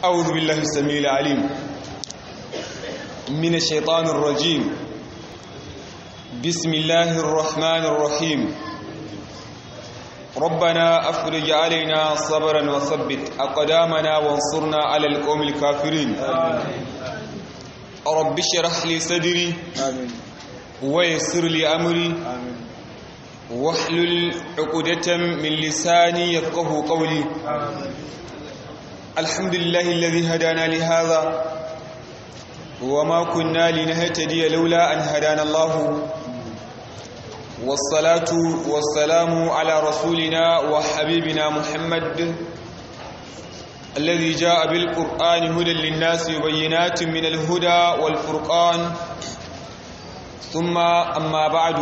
أعوذ بالله السميع العليم من الشيطان الرجيم بسم الله الرحمن الرحيم ربنا أفرج علينا صبرا وثبت أقدامنا وانصرنا على القوم الكافرين رب اشرح لي صدري ويسر لي أمري واحلل عقدة من لساني يفقه قولي الحمد لله الذي هدانا لهذا وما كنا لنهتدي لولا أن هدانا الله والصلاة والسلام على رسولنا وحبيبنا محمد الذي جاء بالقرآن هدى للناس وبينات من الهدى والفرقان ثم أما بعد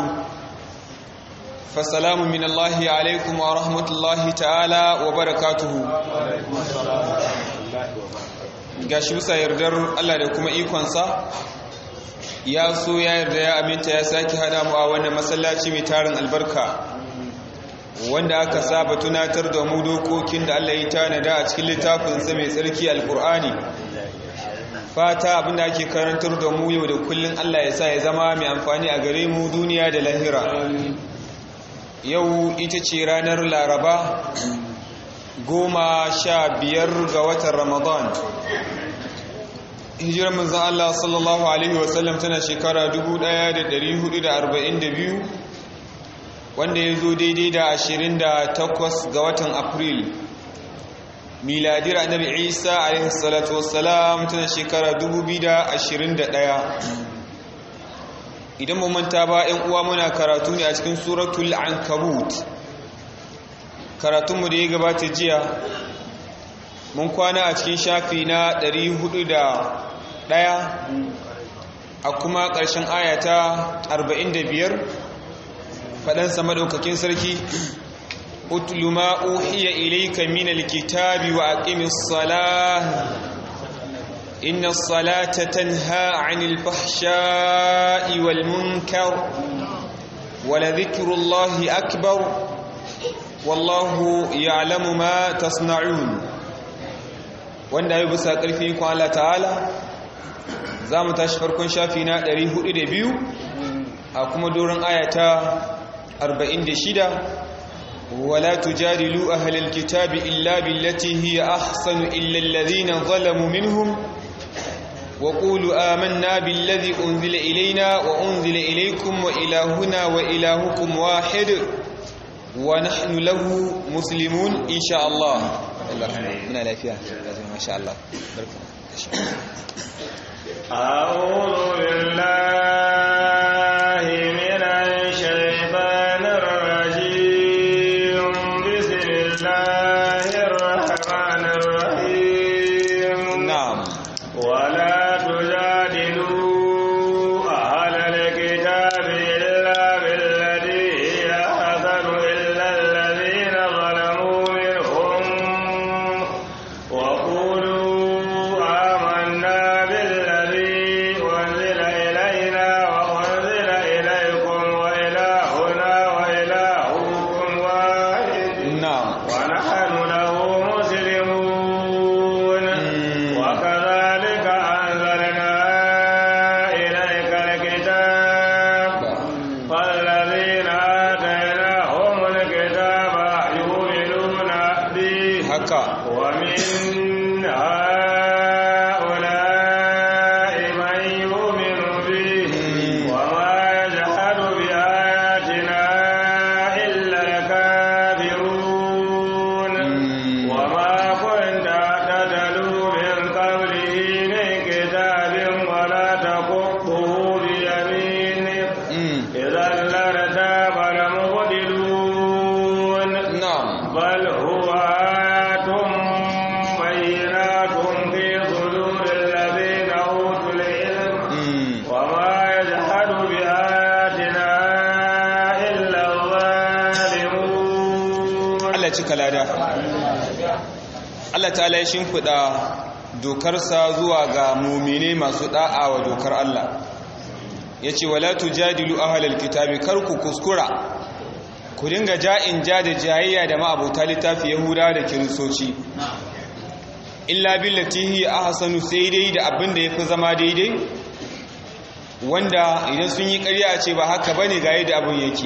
فسلام من الله عليكم ورحمة الله تعالى وبركاته gashi bisa yardar Allah da kuma ikonsa ya so ya yarda ya aminta ya sake hada mu a wannan masallaci mai tarin albarka wanda aka saba tunatar da mu dokokin da Allah ya tanada a cikin littafinsa mai tsarki alkur'ani fata abinda ake karantar da mu yau da kullun Allah ya sa ya zama mai amfani a gare mu duniya da lahira yau ita ce ranar laraba goma sha biyar ga watan ramadan hijirar manzan Allah sallallahu Alaihi wasallam tana shekara 1442 wanda ya zo daidai da 28 ga watan april miladir annabi isa alaihi salatu wassalam tana shekara 2021 idan mu manta ba ‘yan uwa muna karatu ne a cikin suratul ankabut karatunmu da ya gabata jiya mun kwana a cikin shafi na 401 a kuma ƙarshen ayata 45 faɗansa maɗaukakin sarki utlu ma uhiya ilayka min alkitabi wa aqimis salah inna as-salata tanha 'anil fahsha'i wal munkar wa la dhikrullahi akbar wallahu ya'lamu ma tasna'un wanda ya bisa ƙarfi ko Allah ta'ala za mu tashi farkon shafi na 402 a kuma doron ayata 46 wala tujadilu ahlal kitabi illa billati hiya ahsanu illa alladhina zalamu minhum wa qulu amanna billadhi unzila ilayna wa unzila ilaykum wa ilahuna wa ilahukum wahid wa nahnu lahu muslimun insha Allah muna lafiya masha Allah أعوذ بالله من الشيطان الرجيم بسم الله الرحمن الرحيم نعم ولا تجادلوا أهل الكتاب إلا بالذي هي أحسن إلا الذين ظلموا منهم وقولوا آمنا بالذي أنزل إلينا وأنزل إليكم وإلهنا وإلهكم واحد نعم ونحن له مسلمون وكذلك أنزلنا إليك الكتاب فالذين آتيناهم الكتاب يؤمنون به haka ومن هؤلاء من يؤمن به وما يجحد بآياتنا إلا الكافرون وما كنت تتلو من قبله من كتاب ولا تخطه بيمينك Mm. إذا لارتاب المبطلون na'am بل هو آيات بينات في صدور الذين أوتوا العلم Mm. وما يجحد بآياتنا إلا الظالمون Allah cika lada Allah ta'ala ya shimfiɗa dokarsa zuwa ga mumine masu da'a wa dokar Allah ya ce wala tujadilu ahlal kitabi kar ku kuskura ku dinga ja'in ja da jayayya da ma'abota littafi yahuda da kiristoci illa billati hi ahsanu sai dai da abin da yafi zama daidai wanda idan sun yi ƙarya a ce ba haka bane ga yadda abin yake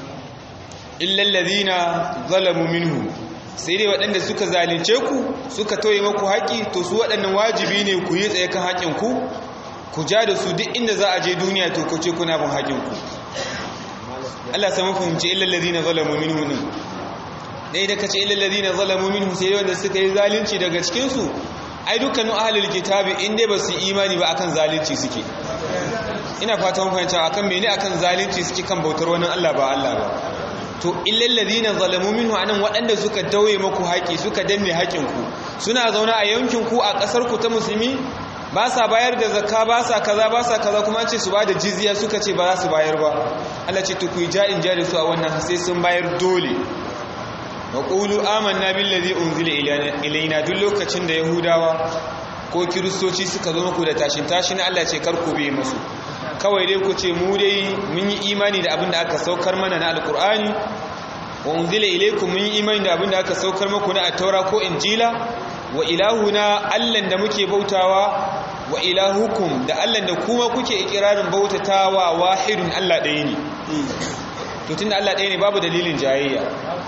illa alladhina zalamu minhu sai dai waɗanda suka zalunce ku suka tauye maku haƙi to su waɗannan wajibi ne ku yi tsaye kan haƙin ku ku ja da su duk inda za a je duniya to ku ce kuna bin haƙin ku Allah sai mun fahimci illa alladhina zalamu minhu ne dai da kace illal ladina zalamu minhu sai wanda suka yi zalunci daga cikin su ai dukkanin ahlul kitabi in dai basu imani ba akan zalunci suke ina fata mun fahimta akan mene akan zalunci suke kan bautar wani Allah ba Allah ba to illal ladina zalamu minhu anan waɗanda suka dauye maku haƙi suka danne haƙin ku suna zaune a yankin ku a ƙasar ku ta musulmi ba sa bayar da zakka ba sa kaza ba sa kaza kuma ce su ba da jizya suka ce ba za su bayar ba Allah ce to ku yi ja'in ja da su a wannan sai sun bayar dole wa ƙulu amanna billazi unzila ilaina duk lokacin da yahudawa ko kiristoci suka zo muku da tashin tashin Allah ce karku bai musu kawai dai ku ce mu dai mun yi imani da abin da aka saukar mana na alkur'ani wa unzila ilaikum mun yi imani da abin da aka saukar muku na at-taura ko injila wa ilahuna allan da muke bautawa wa ilahukum da allan da kuma kuke ikirarin bautatawa wahidun Allah ɗaya ne to tunda Allah ɗaya ne babu dalilin jayayya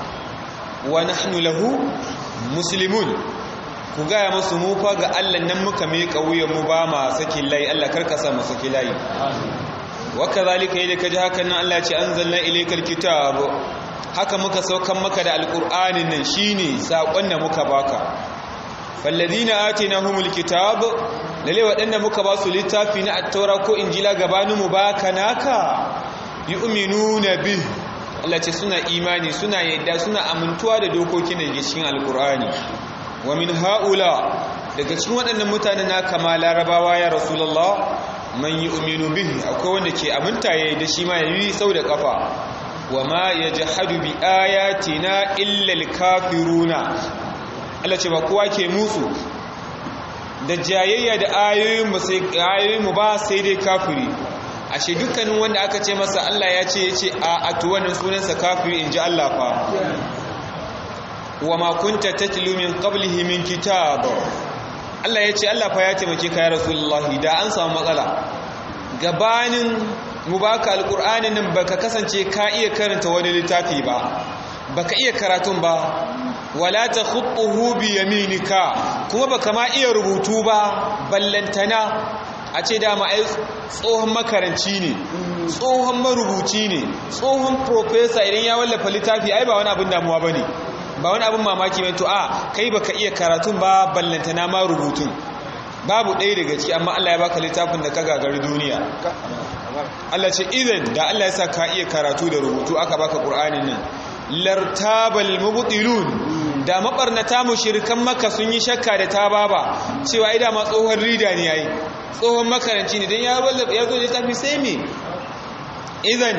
wa nahnu lahu muslimun ku gaya musu mu fa ga Allah nan muka mai kauyen mu ba ma sakin layi Allah karka sa mu saki layi wa kadhalika yadda kaji hakan nan Allah ya ce anzalna ilaykal kitab haka muka saukan maka da alqur'anin nan shine sakon da muka baka falladhina atinahumul kitab lalle wadanda muka ba su littafi na at-taura ko injila gabanin mu baka naka yu'minuna bihi Allah ce suna imani suna yadda suna amintuwa da dokokin da ke cikin alkur'ani wa min haula daga cikin waɗannan mutane na kama larabawa ya rasulullah man yu'minu bihi akwai wanda ke aminta yayi da shi ma yayi sau da kafa wa ma yajhadu bi ayatina illa alkafiruna Allah ce ba kowa ke musu da jayayya da ayoyin mu ba sai dai kafiri ashe dukkanin wanda aka ce masa Allah ya ce ya ce a atu wannan sunansa kafiri in ji Allah fa wa ma kunta tatlu min qablihi min kitab Allah ya ce Allah fa ya taimake ka ya rasulullahi da an samu matsala gabanin mu baka alqur'anin nan baka kasance ka iya karanta wani littafi ba baka iya karatun ba wala takhutuhu bi yaminika kuma baka ma iya rubutu ba ballantana a ce dama ai tsohon makaranci ne tsohon marubuci ne tsohon profesa idan ya wallafa littafi ai ba wani abin damuwa ba ne ba wani abin mamaki mai to a kai baka iya karatun ba ballantana ma rubutun babu ɗaya daga ciki amma Allah ya baka littafin da ka gagari duniya Allah ce idan da Allah ya sa ka iya karatu da rubutu aka baka Qur'anin nan lartabal mubtilun da mabarnata mushrikan maka sun yi shakka da tababa cewa ai da ma tsohon rida ne yayi tsohon makaranci ne dan ya wallafa ya zo da tafi sai me idan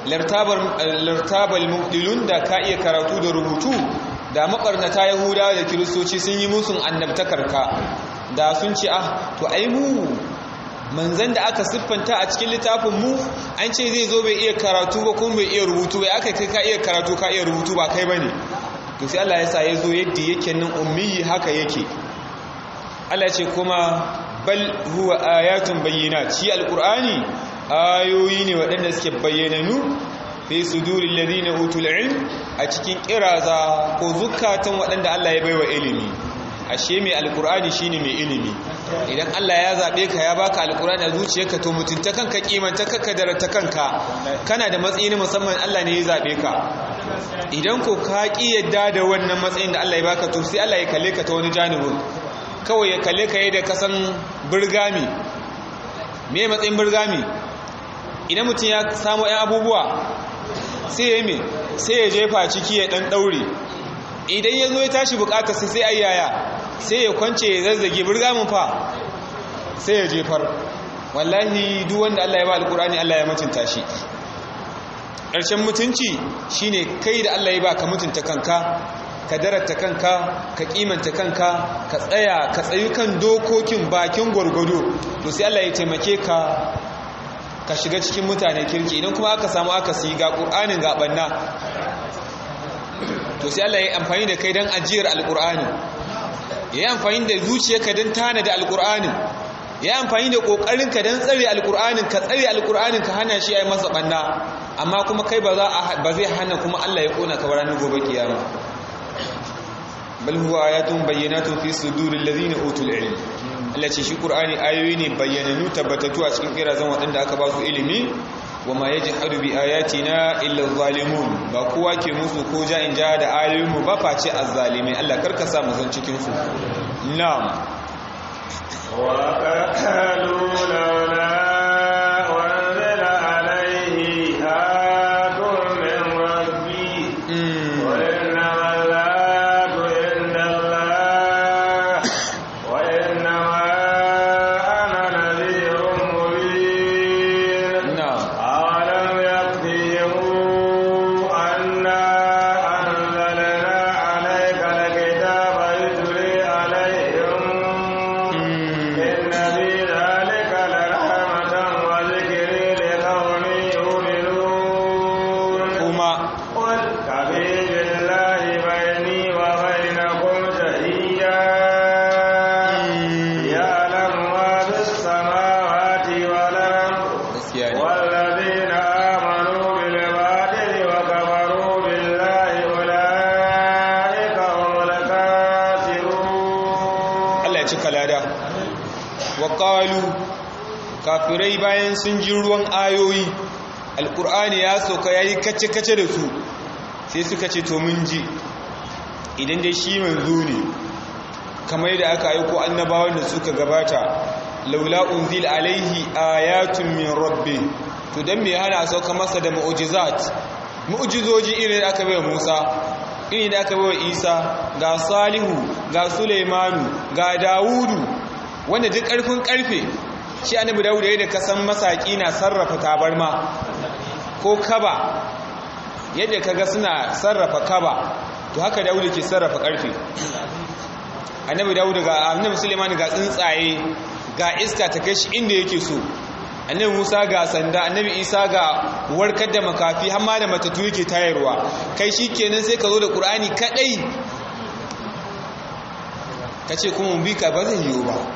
lartabal mubtilun da ka iya karatu da rubutu da mabarnata yahudawa da kiristoci sun yi musun annabtakarka da sun ce ah to ai mu manzan da aka siffanta a cikin littafin mu an ce zai zo bai iya karatu ba kuma bai iya rubutu bai aka kai ka iya karatu ka iya rubutu ba kai bane to sai Allah ya sa ya zo yadda yake nan ummi haka yake Allah ce kuma bal huwa ayatun bayyinat shi alqur'ani ayoyi ne waɗanda suke bayyananu fi suduril ladina utul ilm a cikin kiraza ko zukatan waɗanda Allah ya baiwa ilimi ashe mai alkur'ani shine mai ilimi idan Allah ya zabe ka ya baka alkur'ani a zuciyarka to mutunta kanka kimanta kanka darata kanka kana da matsayi na musamman Allah ne ya zabe ka idan ko ka ki yadda da wannan matsayin da Allah ya baka to sai Allah ya kalle ka ta wani janibin kawai ya kalle ka yadda kasan burgami me matsayin burgami idan mutum ya samu ɗan abubuwa sai ya me sai ya jefa ciki ya ɗan ɗaure idan ya zo ya tashi bukatar sai ayyaya sai ya kwance ya zazzage burgamin fa sai ya jefar wallahi duk wanda Allah ya ba alkurani Allah ya mutunta shi ƙarshen mutunci shine kai da Allah ya ba ka mutunta kanka ka darata kanka ka kimanta kanka ka tsaya ka tsayu kan dokokin bakin gwargwado to sai Allah ya taimake ka ka shiga cikin mutane kirki idan kuma aka samu aka siyi ga ƙur'anin ga ɓanna to sai Allah ya amfani da kai don ajiyar alƙur'ani ya yi amfani da zuciyarka don tana da alƙur'anin ya yi amfani da ƙoƙarinka don tsare alƙur'anin ka tsare alƙur'anin ka hana shi ya yi masa ɓanna amma kuma kai ba zai hana kuma Allah ya ƙona ka ranar gobe kiyama bal huwa ayatun bayyinatun fi suduril ladina utul ilm Allah ce shi Qur'ani ayoyi ne bayyananu tabbatatu a cikin kirazan waɗanda aka ba su ilimi wa ma yajhadu bi ayatina illa zalimun ba kowa ke musu ko ja in ja da ayoyin mu ba face azzalimai Allah karka sa mu san cikin su na'am wa qalu lawla unzila alayhi ayatun min rabbi wa innama al-ayatu inda Allah wa innama ana nadhirun mubin na'am أولم يكفيهم أنا أنزلنا عليك الكتاب يتلي عليهم إن في ذلك لرحمة وذكر لقوم يؤمنون kuma قل كفي بالله بيني وبينكم شهيدا يعلم ما في السماوات والأرض gaskiya ne والذين آمنوا بالباطل وكفروا بالله أولئك هم الكافرون Allah ya cika lada wa qalu kafirai bayan sun ji ruwan ayoyi alqur'ani ya soka yayi kace kace da su sai suka ce to mun ji idan dai shi manzo ne kamar yadda aka aiko annabawan da suka gabata laula unzil alaihi ayatun min rabbi to dan me hana sauka masa da mu'jizat mu'jizoji irin da aka bai Musa irin da aka bai Isa ga Salihu ga Sulaimanu ga Dawudu wanda duk karfin karfe shi annabi Dawud yayin da kasan masaki na sarrafa tabarma ko kaba yadda kaga suna sarrafa kaba to haka Dawud ke sarrafa karfe annabi Dawud ga annabi Sulaiman ga tsuntsaye ga iska ta kai shi inda yake so annabi Musa ga sanda annabi Isa ga warkar da makafi har ma da matatu yake tayarwa kai shikenan sai ka zo da Qur'ani kadai kace kuma mun bi ka ba zai yiwu ba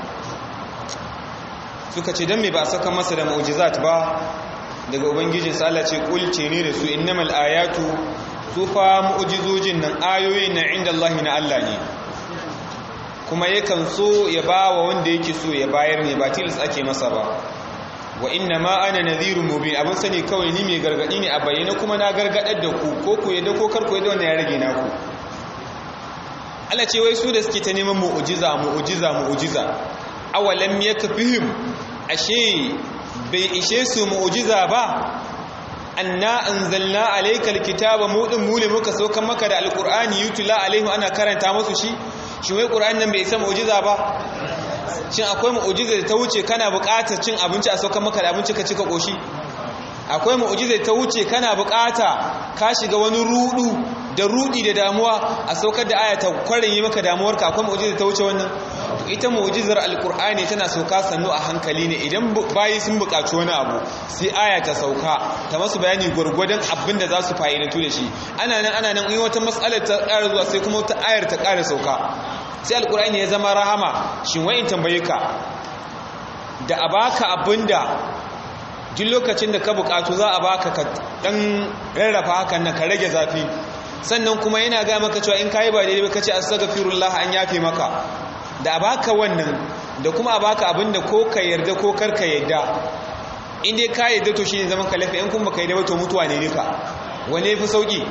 suka ce dan me ba saka masa da mu'jizat ba daga ubangijin sa Allah ce kul ce ne da su innamal ayatu su fa mu'jizojin nan ayoyin na inda Allah na Allah ne kuma yakan so ya ba wa wanda yake so ya bayar ne ba tilas ake masa ba wa inna ma ana nadhirun mubin abin sani kawai ni mai gargadi ne a bayyana kuma na gargadar da ku ko ku yadda ko kar ku yadda wannan ya rage naku Allah ce wai su da suke ta neman mu'jiza mu'jiza mu'jiza awalam yakfihim ashe bai ishe su mu'jiza ba anna anzalna alaykal kitaba mudin mule muka saukan maka da alqur'ani yutla alaihi ana karanta musu shi shi wai qur'an nan bai isa mu'jiza ba shin akwai mu'jiza da ta wuce kana buƙatar cin abinci a saukan maka da abinci ka cika koshi akwai mu'jiza da ta wuce kana buƙata ka shiga wani rudu da rudi da damuwa a saukar da aya ta kwarin yi maka damuwarka akwai mu'jiza da ta wuce wannan ita mu'jizar alkur'ani tana sauka sannu a hankali ne idan bayi sun buƙaci wani abu sai aya ta sauka ta masu bayani gwargwadon abin da za su fa'idantu da shi ana nan ana nan in wata matsalar ta ƙara zuwa sai kuma wata ayar ta ƙara sauka sai alkur'ani ya zama rahama shin wa'in tambaye ka da a baka abin da duk lokacin da ka buƙatu za a baka ka ɗan rarrafa hakan nan ka rage zafi sannan kuma yana ga maka cewa in kayi ba daidai ba kace astaghfirullah an yafe maka da baka wannan da kuma baka abinda ko ka yarda ko kar ka yarda in dai ka yarda to shine zaman ka lafiya in kun baka yarda ba to mutuwa ne duka wane fi sauki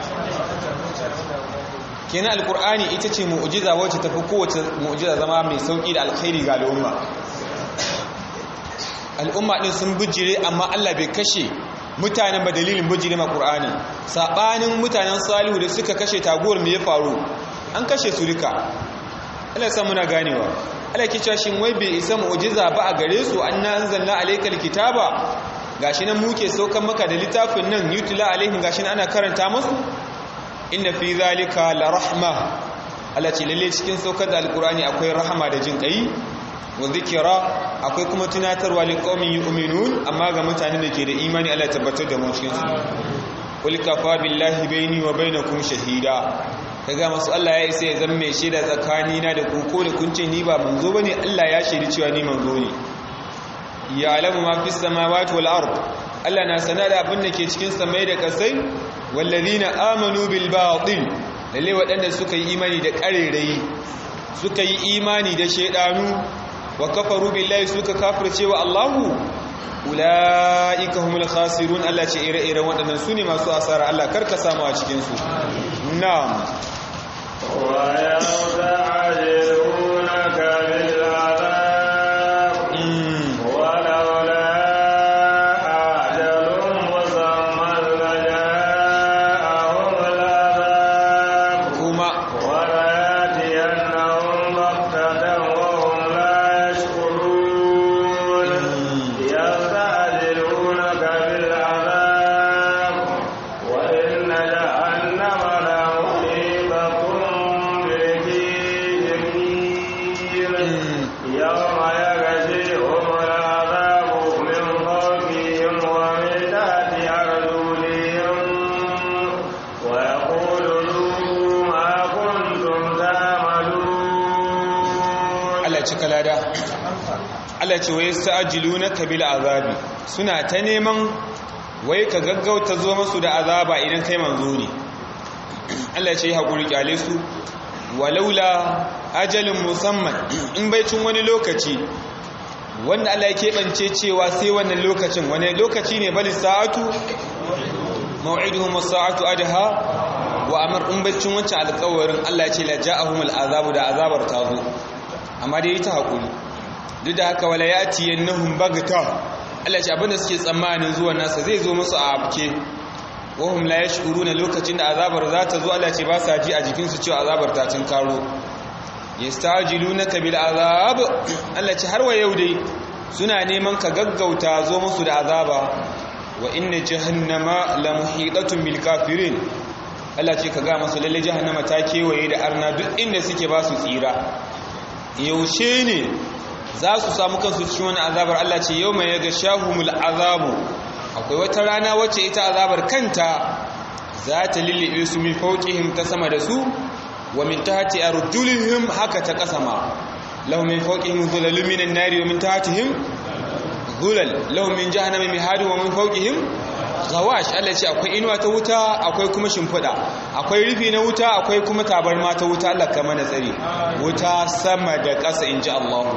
kenan alkur'ani ita ce mu'jiza wacce tafi kowace mu'jiza zama mai sauki da alkhairi ga al'umma al'umma din sun bijire amma Allah bai kashe mutanen ba dalilin bijire ma qur'ani sabanin mutanen salihu da suka kashe taguwar me ya faru an kashe su duka Allah sa muna ganewa Allah ke cewa shin wai bai isa mu'jiza ba a gare su anna anzalna alaykal kitaba gashi nan muke saukan maka da littafin nan yutla alaihim gashi nan ana karanta musu inna fi zalika la rahma Allah ce lalle cikin saukar da alqur'ani akwai rahama da jin kai wa zikira akwai kuma tunatarwa lil qaumin yu'minun amma ga mutanen da ke da imani Allah tabbatar da mu cikin su qul kafa billahi baini wa bainakum shahida kaga masu Allah ya isa ya zama mai shaida tsakanina da ku ko da kun ce ni ba manzo bane Allah ya shaidi cewa ni manzo ne ya alamu ma fi samawati wal ard Allah na sana da abin da ke cikin samai da kasai wallazina amanu bil batil lalle waɗanda suka yi imani da ƙarerayi suka yi imani da shaidanu wa kafaru billahi suka kafirce wa Allahu ula'ika humul khasirun Allah ce ire-iren waɗannan su ne masu asara Allah karka samu a cikinsu na'am wa yasta'jilunaka bil 'adab walaula ajalun musamman laja'ahum al-'adab kuma وليأتينهم بغتة وهم لا يشعرون يستعجلونك بالعذاب وإن جهنم لمحيطة بالكافرين يوم يغشيهم العذاب من فوقهم ومن تحت أرجلهم ويقول ذوقوا ما كنتم تعملون Allah ci kalada Allah ce wai sa'ajilunaka bil azabi suna ta neman wai ka gaggauta zo musu da azaba idan kai manzo ne Allah ya ce hakuri kyale su walaula ajalin musamman in bai cin wani lokaci wanda Allah ya keɓance cewa sai wannan lokacin wani lokaci ne bali sa'atu maw'iduhum as-sa'atu adha wa amr in bai cin wancan alƙawarin Allah ya ce la ja'ahum al-azabu da azabar ta zo amma dai ta hakuri duk da haka wala yati yanahum bagta Allah ya ce abinda suke tsammanin zuwan nasa zai zo musu a abke wahum la yash'uruna lokacin da azabar za ta zo Allah ya ce ba sa ji a jikinsu cewa azabar ta cin karo yastajilunaka bil azab Allah ce har wa yau dai suna neman ka gaggauta zo musu da azaba wa inna jahannama la muhitatun bil kafirin Allah ce ka ga musu lalle jahannama ta kewaye da arna duk inda suke ba su tsira yaushe ne za su samu kansu cikin wani azabar Allah ce yau mai yaga shahumul azabu akwai wata rana wacce ita azabar kanta za ta lullube su min fauqihim ta sama da su wa min tahti arjulihim haka ta kasama lahum min fawqihim dhulalun minan nari wa min tahtihim dhulal lahum min jahannami mihadun wa min fawqihim gawash Allah ce akwai inuwa ta wuta akwai kuma shimfiɗa akwai rufi na wuta akwai kuma tabarma ta wuta Allah ka mana tsari wuta sama da ƙasa inji Allah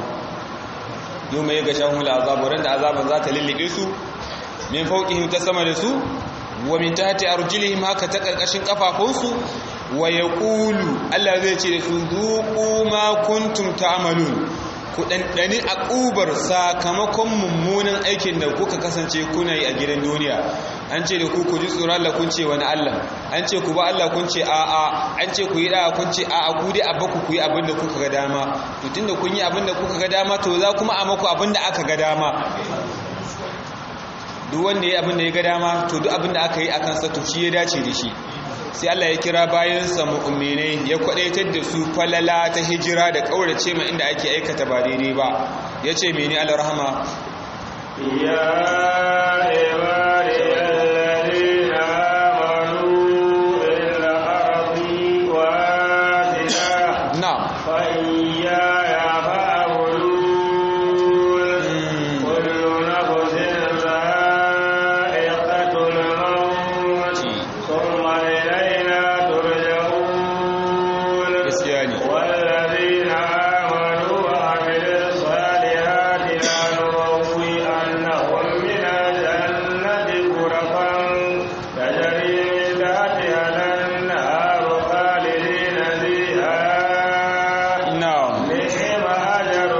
yau mai ga shahul azabu ran da azaban za ta lullube su min fawqihim ta sama da su wa min tahti arjulihim haka ta karkashin kafafunsu wa yaqulu Allah zai ce da su zuqu ma kuntum ta'malun ku ɗanɗani a ƙubar sakamakon mummunan aikin da kuka kasance kuna yi a gidan duniya an ce da ku ku ji tsoron Allah kun ce wani Allah an ce ku ba Allah kun ce a'a an ce ku yi da'a kun ce a'a ku dai abba ku yi abin da kuka ga dama to tunda kun yi abin da kuka ga dama to za kuma a maku abin da aka ga dama duk wanda ya abin da ya ga dama to duk abin da aka yi a kansa to shi ya dace da shi sai Allah ya kira bayansa mu'minai ya kwadaitar da su falala ta hijira da kaurace ma inda ake aikata ba daidai ba yace mene alrahma ya ibadi alladhina amanu illa ardi wasi'a na'am fa iyaya fa'budun kullu nafsin dha'iqatul maut thumma ilayna turja'un gaskiya ne والذين آمنوا وعملوا الصالحات لنبوئنهم من الجنة غرفا تجري من تحتها الأنهار خالدين فيها na'am نعم أجر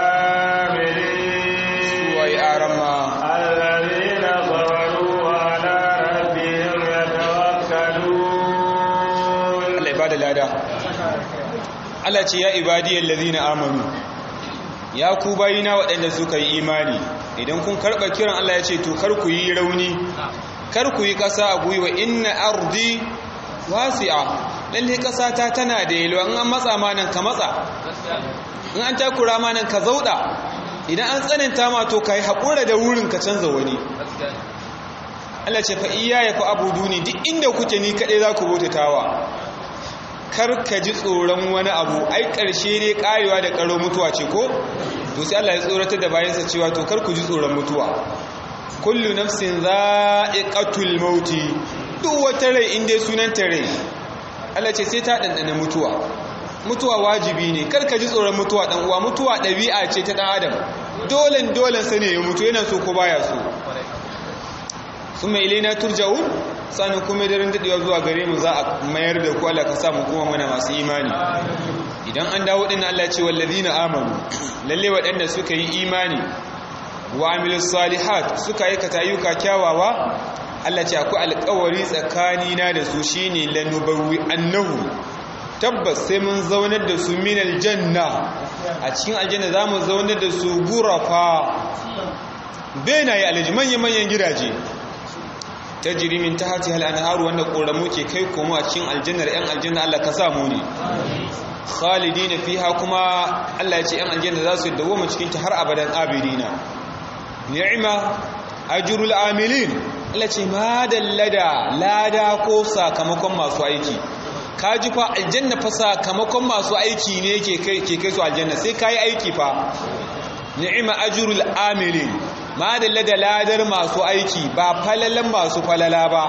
العاملين wai arama الذين صبروا وعلى ربهم يتوكلون Allah ya bada lada Allah ce ya ibadiyal ladina amanu ya ku bayina waɗanda suka yi imani idan kun karɓa kiran Allah ya ce to kar ku yi rauni kar ku yi ƙasa a gwiwa inna ardi wasi'a lalle ƙasa ta tana da yalwa in an matsa ma nan ka matsa in an takura ma nan ka zauɗa idan an tsananta ma to kai haƙura da wurin ka canza wani Allah ce fa iya ya fa abuduni duk inda kuke ni kaɗai za ku bautatawa kar ka ji tsoron wani abu ai ƙarshe ne ƙarewa da ƙaro mutuwa ce ko to sai Allah ya tsoratar da bayansa cewa to kar ku ji tsoron mutuwa kullu nafsin za'iqatul mauti duk wata rai inda sunan ta rai Allah ce sai ta dandana mutuwa mutuwa wajibi ne kar ka ji tsoron mutuwa dan uwa mutuwa ɗabi'a ce ta dan adam dolen dolen sa ne ya mutu yana so ko baya so kuma ilaina turja'un sanin kuma daren dadewa zuwa gare mu za a mayar da ku Allah ka sa mu kuma muna masu imani idan an dawo din Allah ce wallazina amanu lalle waɗanda suka yi imani wa amilus salihat suka aikata ayyuka kyawawa Allah ce akwai alƙawari tsakanina da su shine lanubawwi annahu tabbas sai mun zaunar da su min aljanna a cikin aljanna zamu zaunar da su gurafa benaye alaji manyan manyan gidaje tajri min tahtiha al-anhar wanda koramu ke kai komo a cikin aljannar yan aljanna Allah ka samu ne khalidina fiha kuma Allah ya ce yan aljanna za su dawo mu cikin ta har abadan abidina ni'ma ajrul amilin Allah ce ma dallada lada ko sakamakon masu aiki ka ji fa aljanna fa sakamakon masu aiki ne ke kai ke kai su aljanna sai kai aiki fa ni'ma ajrul amilin ma dallada ladar masu aiki ba falalan masu falala ba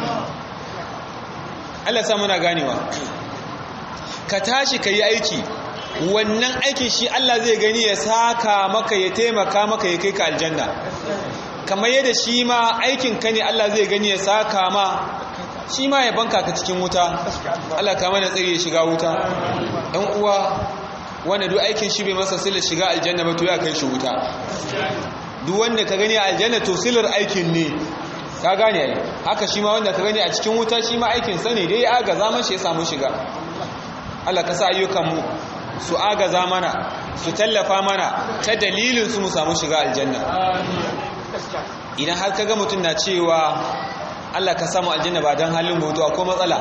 Allah sa muna ganewa ka tashi ka yi aiki wannan aikin shi Allah zai gani ya saka maka ya taimaka maka ya kai ka aljanna kamar yadda shi ma aikin ka ne Allah zai gani ya saka ma shi ma ya banka ka cikin wuta Allah ka mana tsiri ya shiga wuta ɗan uwa wanda duk aikin shi bai masa sila shiga aljanna ba to ya kai shi wuta duk wanda ka gani a aljanna to silar aikin ne ka gane ai haka shi ma wanda ka gani a cikin wuta shi ma aikin sa ne dai ya ga zaman shi ya samu shiga Allah ka sa ayyukanmu su agaza mana su tallafa mana ta dalilin su mu samu shiga aljanna idan har kaga mutum na cewa Allah ka samu aljanna ba don halin mutu akwai matsala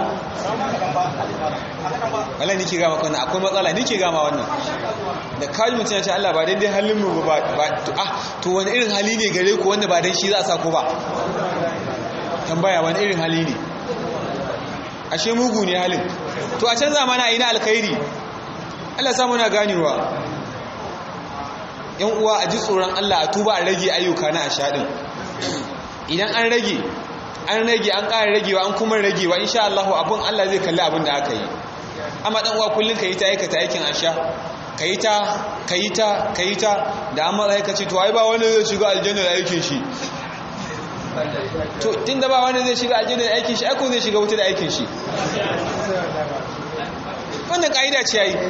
Allah nike gama wannan akwai matsala nike gama wannan da kaji mutum ya ce Allah ba daidai halin mu ba ah to wani irin hali ne gare ku wanda ba dan shi za a sa ku ba tambaya wani irin hali ne ashe mugu ne halin to a canza mana ina alkhairi Allah samu na ganewa yan uwa a ji tsoron Allah a tuba a rage ayyuka na ashaɗin idan an rage an rage an ƙara ragewa an kuma ragewa insha Allah abin Allah zai kalli abin da aka yi amma dan uwa kullun ka yi ta aikata aikin asha ka yi ta ka yi ta ka yi ta da an matsa ka ce to ai ba wani zai shiga aljanna da aikin shi to tun da ba wani zai shiga aljanna da aikin shi aiko zai shiga wuta da aikin shi wannan ka'ida ce yayi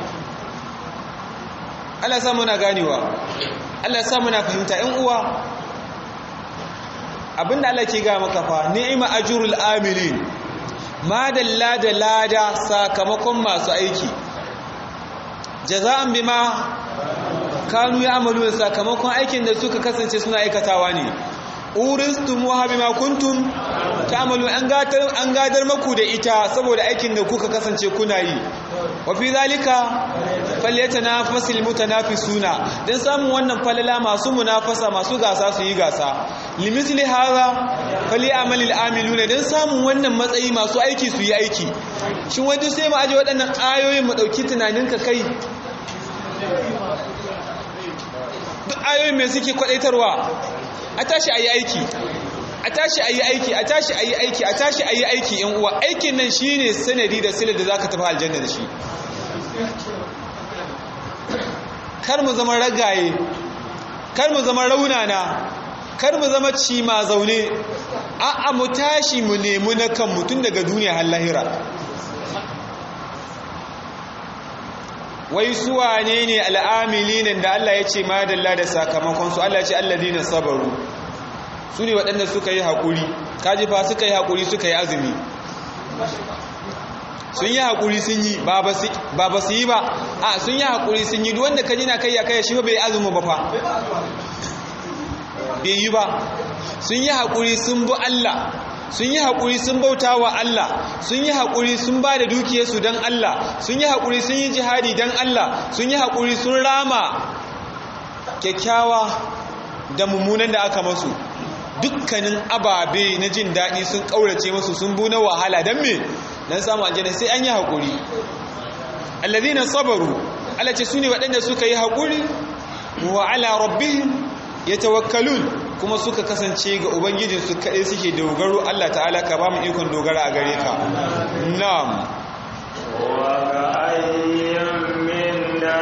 Allah sa muna ganewa Allah sa muna fahimta ƴan uwa abinda Allah ke ga maka fa ni'ma ajrul amilin madalla da lada sakamakon masu aiki jaza'an bima kanu ya'malun sakamakon aikin da suka kasance suna aikatawa ne uristum wa bima kuntum ta'malu an gadar an gadar maku da ita saboda aikin da kuka kasance kuna yi wa fi zalika falyatanafasil mutanafisuna dan samun wannan falala masu munafasa masu gasa su yi gasa limithli hadha falyamalil amiluna dan samun wannan matsayi masu aiki su yi aiki shin wai duk sai mu aje waɗannan ayoyin mu dauki tunaninka kai duk ayoyin me suke kwadaitarwa a tashi a yi aiki a tashi a yi aiki a tashi a yi aiki a tashi a yi aiki yan uwa aikin nan shi ne sanadi da silar da za ka tafi aljanna da shi kar mu zama ragaye kar mu zama raunana kar mu zama cima zaune a'a mu tashi mu nemi na kan mutum daga duniya har lahira wai suwa ne ne al'amilinin da Allah ya ce madalla da sakamakonsu Allah ya ce alladina sabaru su ne waɗanda suka yi haƙuri kaji fa suka yi haƙuri suka yi azumi sun yi haƙuri sun yi ba ba su yi ba a sun yi haƙuri sun yi wanda ka jina kai ya kai shi bai azumi ba fa bai yi ba sun yi haƙuri sun bi Allah sun yi haƙuri sun bauta wa Allah sun yi haƙuri sun ba da dukiyarsu don Allah sun yi haƙuri sun yi jihadi don Allah sun yi haƙuri sun rama kyakkyawa da mummunan da aka masu dukkanin ababe na jin daɗi sun ƙaurace masu sun bu na wahala don me dan samu aljanna sai an yi hakuri alladhina sabaru Allah ce sune waɗanda suka yi hakuri wa ala rabbihim yatawakkalun kuma suka kasance ga ubangijin su kadai suke dogaro Allah ta'ala ka ba mu ikon dogara a gare ka na'am wa ka'ayyin min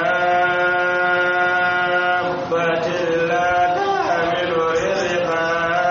dabbatin la tahmilu rizqa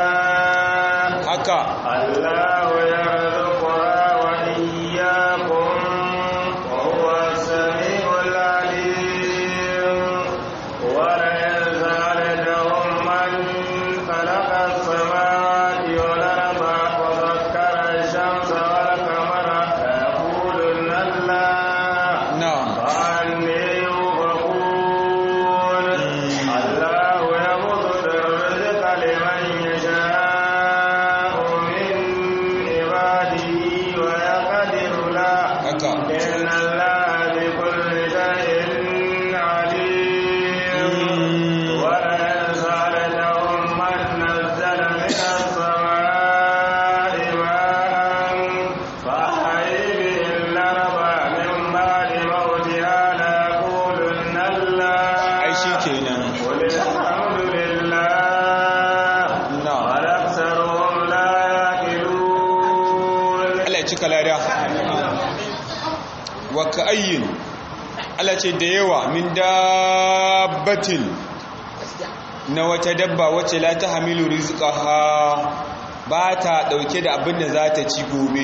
haka الله يرزقها وإياكم وهو السميع العليم ولئن سألتهم من خلق السماوات والأرض وسخر الشمس والقمر ليقولن الله na'am فأني يؤفكون الله يبسط الرزق لمن يشاء من عباده ويقدر له haka إن الله بكل شيء عليم ولئن سألتهم من نزل من السماء ماء فأحيي به الأرض من بعد موتها ليقولن الله ai shikenan قل الحمد لله na'am بل أكثرهم لا يعقلون Allah ya cika lada wa ka'ayyin Allah ce da yawa min dabbatin na wata dabba wacce la ta hamilu rizqaha ba ta dauke da abin da za ta ci gobe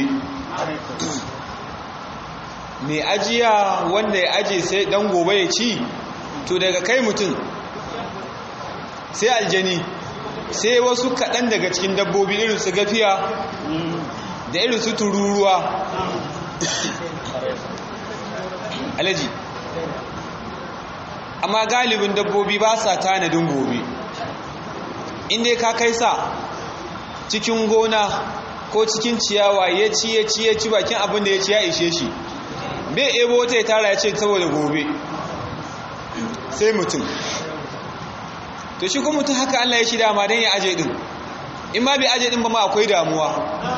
mai ajiya wanda ya aje sai dan gobe ya ci to daga kai mutum sai aljani sai wasu kaɗan daga cikin dabbobi irin su gafiya da irin su tururuwa alaji amma galibin dabbobi ba sa tanadin gobe inda ka kai sa cikin gona ko cikin ciyawa ya ci ya ci ya ci bakin abin da ya ci ya ishe shi bai ebo wata ya tara ya ce saboda gobe sai mutum to shi kuma mutum haka Allah ya shi dama don ya aje din in ma bai aje din ba ma akwai damuwa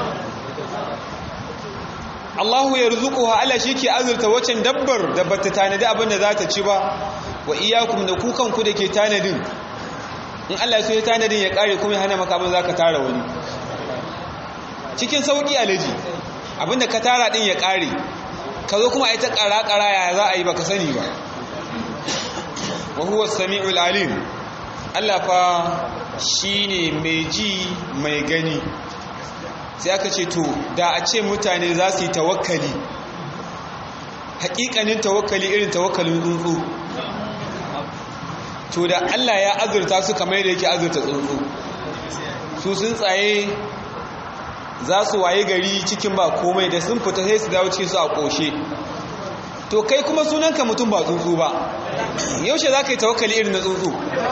Allahu ya rizuquha Allah shi ke azurta waccan dabbar da bata tanadi abin da za ta ci ba wa iyyakum da ku kanku da ke tanadin in Allah so ya tanadin ya kare kuma ya hana maka abin zaka tara wani cikin sauki alaji abinda ka tara din ya kare ka zo kuma ai ta kara kara ya za a yi baka sani ba wa huwa as-sami'ul alim Allah fa shine mai ji mai gani sai aka ce to da a ce mutane za su yi tawakkali hakikanin tawakkali irin tawakkalin tsuntsu to da Allah ya azurta su kamar da yake azurta tsuntsu su sun tsaye za su waye gari cikin ba komai da sun fita sai su dawo cikin su a ƙoshe to kai kuma sunanka mutum ba tsuntsu ba yaushe za ka yi tawakkali irin na tsuntsu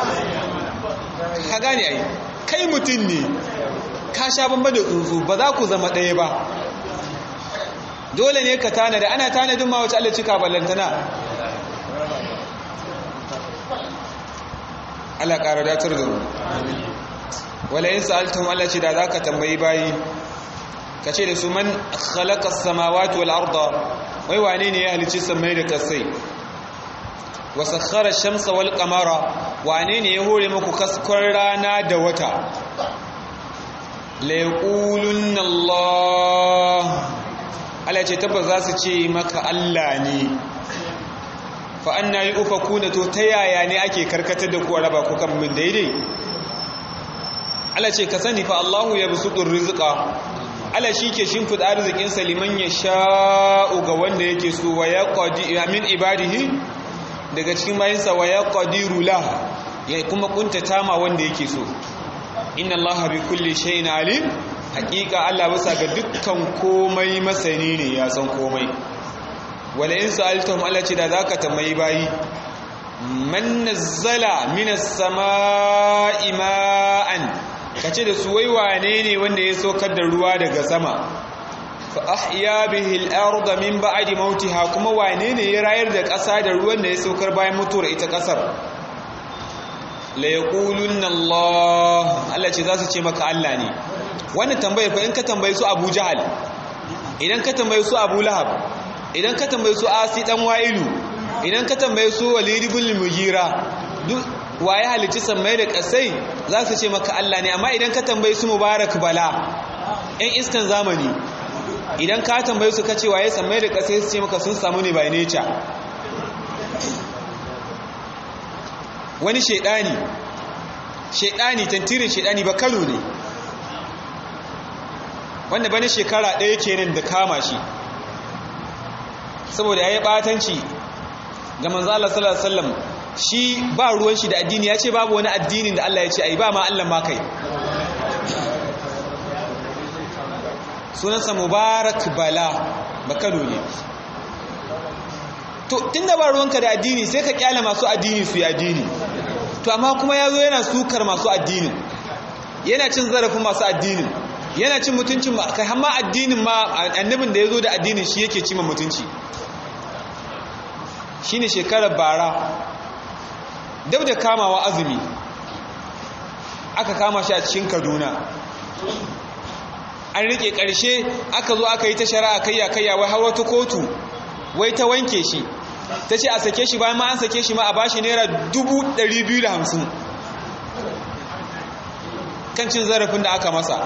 ka gane ai kai mutum ne ka sha bamba da tsuntsu ba za ku zama ɗaya ba dole ne ka tanada ana tanadin ma wace Allah cika ballantana Allah ƙara datar da mu wala yin sa'altun Allah ce da za ka tambayi bayi ka ce da su man khalaqa samawati wal arda wai wane ne ya halicci samai da kasai wa sakhara shamsa wal qamara wane ne ya hore muku kaskon rana da wata la yaqulunna Allah Allah ce tabbas za su ce maka Allah ne fa anna yufakuna to ta yaya ne ake karkatar da ku a raba ku kan min daidai Allah ce ka sani fa Allahu yabsutur rizqa Allah shike shimfida arzikin sa liman yasha'u ga wanda yake so wa yaqdi min ibadihi daga cikin bayinsa wa yaqdiru la ya kuma kuntata ma wanda yake so inna Allah bi kulli shay'in alim hakika Allah bisa ga dukkan komai masani ne ya san komai wala in sa'altum Allah ce da zaka tambayi bayi man nazzala minas samaa'i ma'an kace da su wai wane ne wanda ya saukar da ruwa daga sama fa ahya bihi al-ardha min ba'di mautiha kuma wane ne ya rayar da ƙasa da ruwan da ya saukar bayan mutuwar ita ƙasar la yaqulunna Allah Allah ce za su ce maka Allah ne wannan tambayar fa in ka tambayi su Abu Jahal idan ka tambaye su abu lahab idan ka tambaye su asi dan wa'ilu idan ka tambaye su walid ibn mugira duk waye halicci sammai da kasai za su ce maka Allah ne amma idan ka tambaye su mubarak bala ɗan iskan zamani idan ka tambaye su kace waye sammai da kasai su ce maka sun samu ne by nature wani shaidani shaidani tantirin shaidani ba kano ne wanda bane shekara ɗaya kenan da kama shi saboda ya yi ɓatanci ga manzo Allah sallallahu alaihi wasallam shi ba ruwan shi da addini ya ce babu wani addinin da Allah ya ce ai ba ma Allah ma kai sunansa mubarak bala ba kano ne to tunda ba ruwanka da addini sai ka kyale masu addini su yi addini to amma kuma ya zo yana sukar masu addinin yana cin zarafin masu addinin yana cin mutuncin kai hamma addinin ma annabin da ya zo da addinin shi yake cima mutunci shi ne shekarar bara dab da kamawa azumi aka kama shi a cikin kaduna an rike ƙarshe aka zo aka yi ta shari'a kayya kayya wai har wata kotu wai ta wanke shi ta ce a sake shi bayan ma an sake shi ma a bashi naira 250 kan cin zarafin da aka masa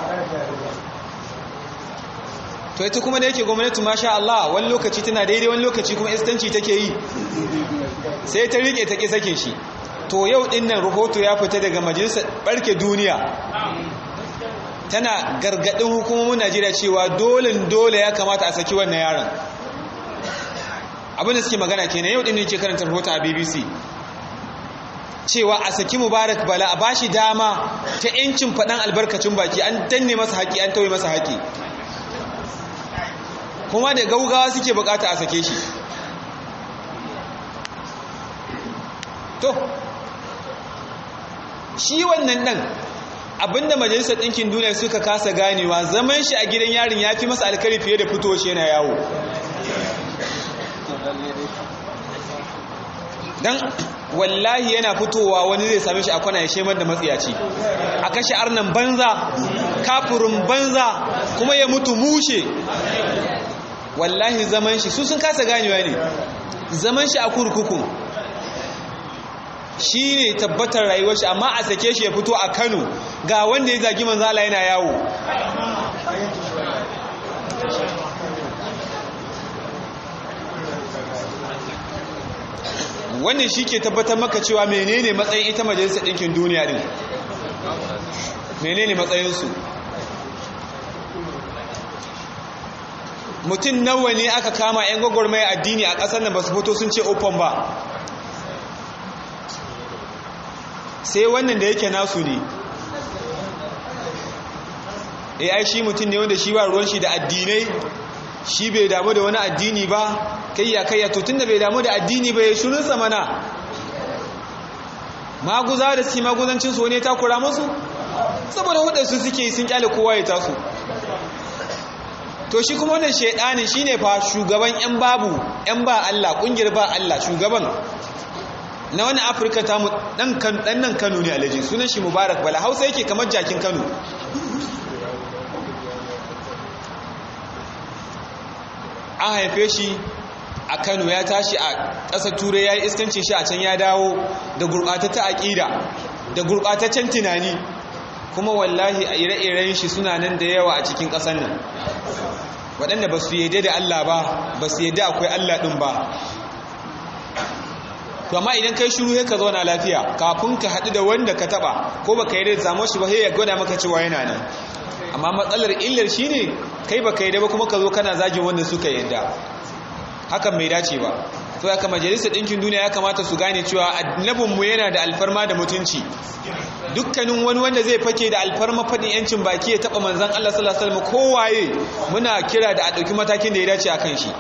to ita kuma da yake gwamnati masha Allah wani lokaci tana daidai wani lokaci kuma istanci take yi sai ta rike ta ƙi sake shi to yau dinnan rahoto ya fita daga majalisar barke duniya tana gargadin hukumomin Najeriya cewa dole dole ya kamata a saki wannan yaron abin da suke magana kenan yau dinnan ke karanta rahoton a BBC cewa a saki Mubarak Bala a bashi dama ta yancin faɗan albarkacin baki an danne masa haƙi an tauye masa haƙi kuma da gaugawa suke bukata a sake shi to shi wannan ɗan abinda majalisar ɗinkin duniya suka kasa ganewa zaman shi a gidan yarin ya fi masa alkari fiye da fito shi yana yawo don wallahi yana fitowa wani zai same shi a kwana ya shemar da matsiyaci a kashe arnan banza kafurin banza kuma ya mutu mushe wallahi zaman shi su sun kasa ganewa ne zaman shi a kurkukun shi ne tabbatar rayuwar shi amma a sake shi ya fito a kano ga wanda ya zagi manzala yana yawo wannan shi ke tabbatar maka cewa menene matsayin ita majalisar ɗinkin duniya ɗin menene matsayinsu mutum nawa ne aka kama 'yan gwagwarmaya addini a ƙasar nan ba su fito sun ce open ba sai wannan da yake nasu ne e ai shi mutum ne wanda shi ba ruwan shi da addinai shi bai damu da wani addini ba kayya kayya to tunda bai damu da addini ba ya shirin sa mana maguza da su maguzancin su ne ta kura musu saboda hudar su suke sun kyale kowa ya tasu to shi kuma wannan shaidanin shine fa shugaban yan babu yan ba Allah kungiyar ba Allah shugaban na wani afirka ta dan nan kano ne alaji sunan shi mubarak bala hausa yake kamar jakin kano an haife shi a kano ya tashi a ƙasar turai ya yi iskancin shi a can ya dawo da gurɓatatta aƙida da gurɓataccen tunani kuma wallahi a ire-iren shi suna nan da yawa a cikin ƙasar nan waɗanda ba su yadda da allah ba ba su yadda akwai allah ɗin ba to amma idan kai shiru sai ka zauna lafiya kafin ka haɗu da wanda ka taɓa ko baka yi da zamo shi ba sai ya gwada maka cewa yana nan amma matsalar illar shine kai baka yi da ba kuma ka zo kana zagin wanda suka yadda hakan bai dace ba to haka majalisar ɗinkin duniya ya kamata su gane cewa annabinmu yana da alfarma da mutunci dukkanin wani wanda zai fake da alfarma faɗin yancin baki ya taɓa manzan Allah sallallahu alaihi wasallam kowaye muna kira da a ɗauki matakin da ya dace akan shi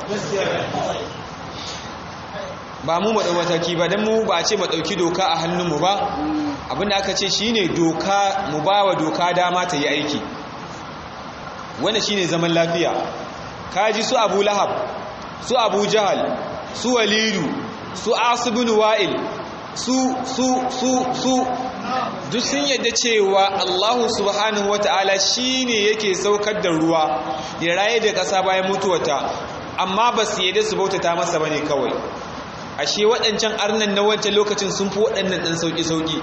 ba mu maɗau mataki ba don mu ba a ce maɗauki doka a hannunmu ba abinda aka ce shi ne doka mu ba wa doka dama ta yi aiki wanda shi ne zaman lafiya kaji su abu lahab su abu jahal su walidu su asibin wa'il su su su su duk sun yadda cewa Allahu subhanahu wata'ala shine yake saukar da ruwa ya raye da ƙasa bayan mutuwata amma ba su yadda su bautata masa bane kawai ashe waɗancan arnan na wancan lokacin sun fi waɗannan ɗan sauƙi-sauƙi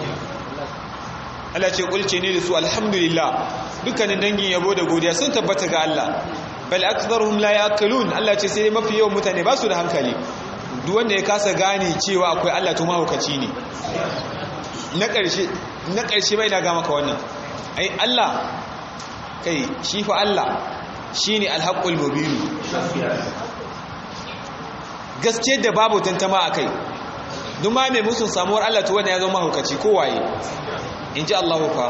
Allah ce kulce ne da su alhamdulillah dukkanin dangin yabo da godiya sun tabbata ga Allah bal aktharuhum la yaqilun Allah ce sai mafi yawan mutane ba su da hankali duk wanda ya kasa gane cewa akwai Allah to mahaukaci ne na ƙarshe na ƙarshe bai na ga maka wannan ai Allah kai shi fa Allah shine alhaqqul mubin gaskiyar da babu tantama akai duk ma mai musun samuwar Allah to wanda ya zama mahaukaci ko waye in ji Allah fa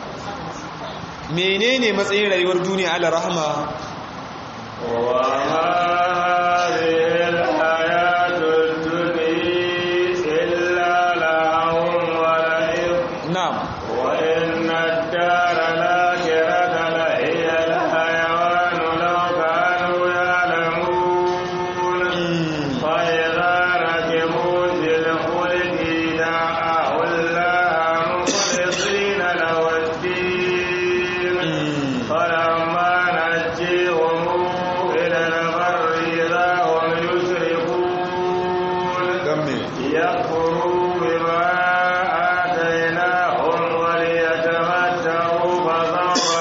menene matsayin rayuwar duniya ala rahama wa hadhihi alhayatu dunya illa lahum wa la'ib na'am wa inna ad-dara al-akhirata la hiya al-hayawan law kanu ya'lamun fa idha rakibu fil fulki da'u Allah mukhlisina lahu ad-din فلما نجيهم إلى البر إذا هم يشركون gamme يكفروا بما آتيناهم وليتمتعوا فسوف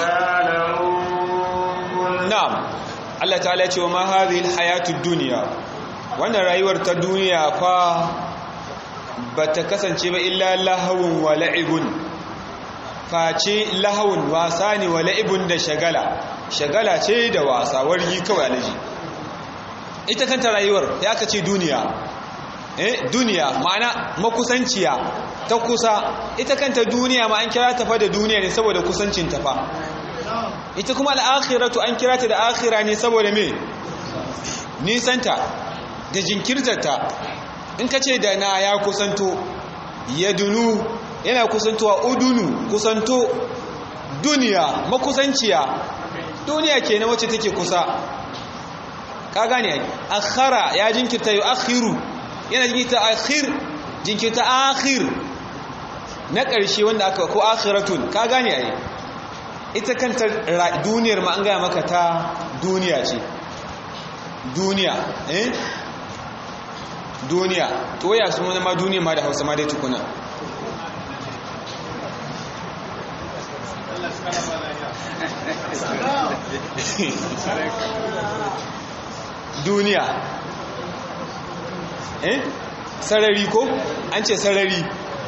يعلمون na'am Allah ta'ala ce wa ma hadhihi alhayatud dunya wannan rayuwar ta duniya fa bata kasance ba illa lahawun wa la'ibun face lahawun wasa ne wa la'ibun da shagala shagala ce da wasa wargi kawai alaji ita kanta rayuwar ya aka ce duniya eh duniya ma'ana makusanciya ta kusa ita kanta duniya ma an kira ta fa da duniya ne saboda kusancin ta fa ita kuma al'akhiratu an kira ta da akhira ne saboda me nisanta da jinkirtarta in ka ce da na ya kusanto ya dunu yana kusantowa udunu kusanto duniya makusanciya duniya ke na wacce take kusa ka gane ai akhara ya jinkirta yu akhiru yana jinkirta akhir jinkirta akhir na ƙarshe wanda aka ko akhiratun ka gane ai ita kanta ra- duniyar ma an gaya maka ta duniya ce duniya eh duniya to ya su ma duniya ma da hausa ma dai tukuna duniya eh sarari ko an ce sarari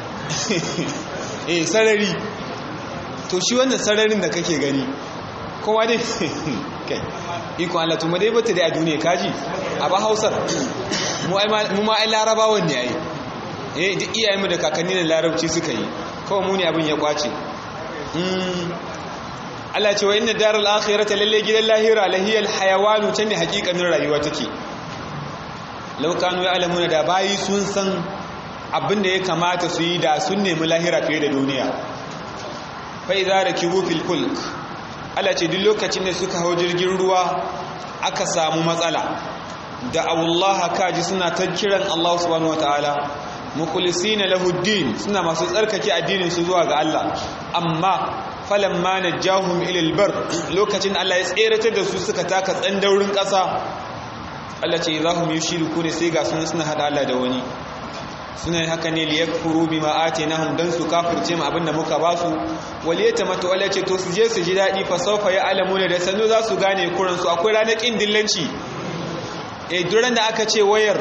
eh sarari to shi wannan sararin da kake gani kowa dai kai iko Allah to dai bata dai a duniya kaji a ba Hausar mu ai ma- mu ma ai larabawan ne ai eh duk iyayenmu da kakanni da larabci suka yi kawai mu ne abin ya kwace mm Allah ce wa inna daral akhirata lalle gidan lahira lahiyal hayawanu can ne hakikanin rayuwa take law kanu ya'lamuna da bayi sun san abin da ya kamata su yi da sun nemi lahira fiye da duniya fa idza rakibu fil fulk Allah ce duk lokacin da suka hau jirgin ruwa aka samu matsala da Allah kaji suna ta kiran Allah subhanahu wataala mukhlisina lahu din suna masu tsarkake addinin su zuwa ga Allah amma falamma najahum ila albar lokacin Allah ya tseratar da su suka taka tsandaurin ƙasa Allah ce idahum yushriku ne sai ga sunan suna hada Allah da wani suna yin haka ne liyakfuru bima atinahum dan su kafirce mu abinda muka ba su waliyata mata wala ce to su je su ji dadi fa sawfa ya'lamuna da sanu za su gane kuran su akwai ranar kin dillanci eh duran da aka ce wayar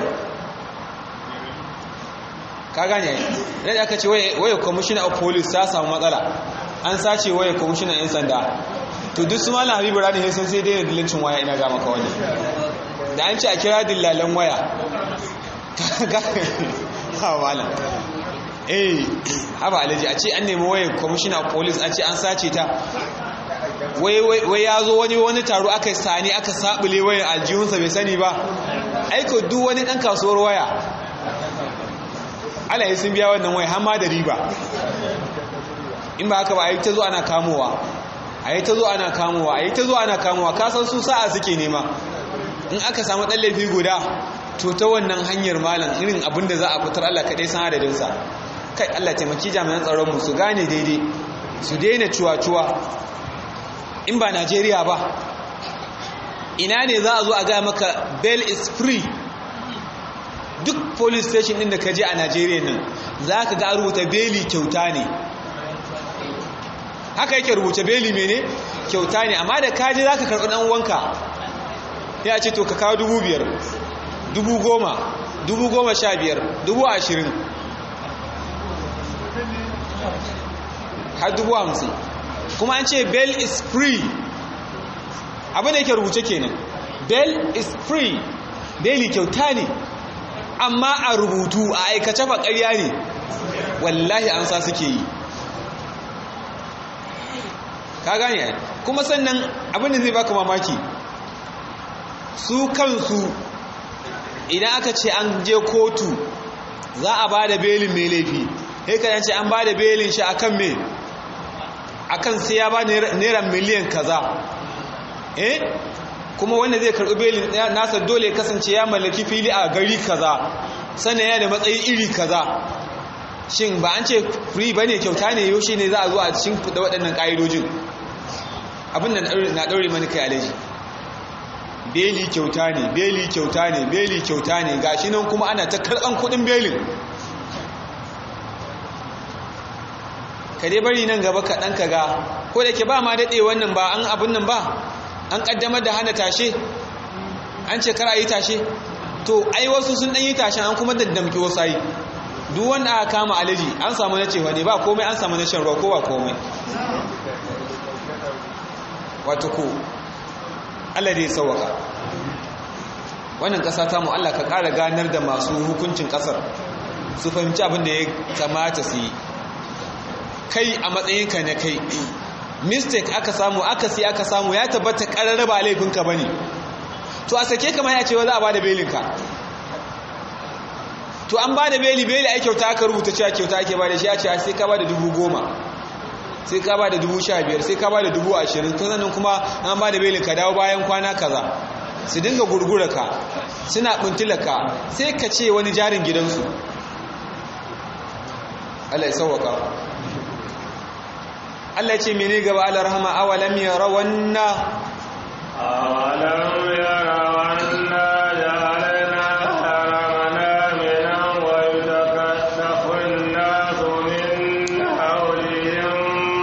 ka gane ran da aka ce wayar wayar commissioner of police ta samu matsala an sace wayar commissioner yan sanda to duk su malam habibu rani sai sai dai dillancin waya ina ga maka wani da an ce a kira dillalan waya ha malam eh haba alaji a ce an nemi wayar commissioner of police a ce an sace ta wai ya zo wani wani taro aka sani aka sabule wayar aljihunsa bai sani ba aiko duk wani dan kasuwar waya ala yi sun biya wannan waya hamma da riba in ba haka ba a yi ta zo ana kamowa a yi ta zo ana kamowa a yi ta zo ana kamowa kasan su sa'a suke nema in aka samu ɗan laifi guda to ta wannan hanyar malam irin abin da za a fitar Allah kaɗai san adadinsa kai Allah taimaki jami'an tsaronmu su gane daidai su daina cuwa-cuwa in ba Najeriya ba ina ne za a zo a gaya maka bail is free duk police station ɗin da ka je a Najeriya nan za ka ga rubuta beli kyauta ne haka yake rubuta beli mene kyauta ne amma da kaji za ka karɓi ɗan wanka ya ce to ka kawo dubu biyar dubu goma dubu goma sha biyar dubu ashirin har dubu hamsin kuma an ce bail is free abin da yake rubuce kenan bail is free beli kyauta ne amma a rubutu a aikace fa ƙarya ne wallahi an sa suke yi ka gane ai kuma sannan abin da zai baka mamaki su kansu idan aka ce an je kotu za a ba da belin mai laifi sai ka ce an ba da belin shi akan me akan sai ya ba naira miliyan kaza eh kuma wanda zai karɓi belin nasa dole kasance ya mallaki fili a gari kaza sannan ya da matsayi iri kaza shin ba an ce free bane kyauta ne yaushe ne za a zo a cikin da waɗannan ƙa'idojin abin da na ɗaure mani kai alaji beli kyauta ne beli kyauta ne beli kyauta ne gashi nan kuma ana ta karɓan kuɗin belin ka dai bari nan gaba kaɗan ka ga ko da ke ba ma daɗe wannan ba an abin nan ba an ƙaddamar da hana tashe an ce kar a yi tashe to ai wasu sun ɗan yi tashen an kuma daddamki wasu ayi duk wanda aka kama alaji an samu na cewa ne ba komai an samu na shan ruwa ko ba komai wato ko Allah dai sauwaka wannan ƙasa ta mu Allah ka ƙara ganar da masu hukuncin ƙasar su fahimci abin da ya kamata su yi kai a matsayinka na kai mistake aka samu aka si aka samu ya tabbata ƙararra ba laifinka ba ne to a sake kama ya ce wa za a ba da belinka to an ba da beli beli ai kyauta aka rubuta cewa kyauta ake ba da shi a ce sai ka ba da dubu goma sai ka ba da dubu sha biyar sai ka ba da dubu ashirin to sannan kuma an ba da belin ka dawo bayan kwana kaza su dinga gurgura ka suna buntula ka sai ka ce wani jarin gidansu Allah ya sauwaka Allah ce mene gaba Allah rahama awalam yarawanna awalam yarawanna ja'alna haramana minan wa yutakattafu an-nasu min hawlihim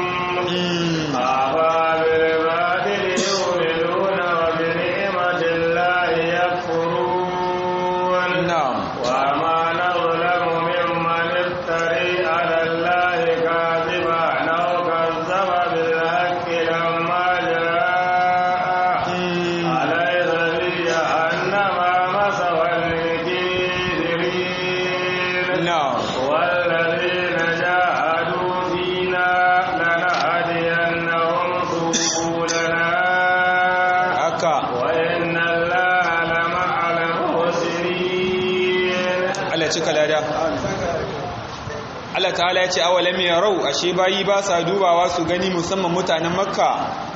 afa bil batil yu'minuna wa bi ni'matillahi yakfurun na'am wa ma nazlamu mimman iftari 'ala allahi kadhiban aw kazzaba bil haqqi lamma jaa'a أليس في جهنم مثوى للكافرين na'am والذين جاهدوا فينا لنهدينهم سبلنا haka وإن الله لمع المحسنين Allah cika lada Allah ta'ala ya ce awalam yarau ashe bayi ba sa dubawa su gani musamman mutanen makka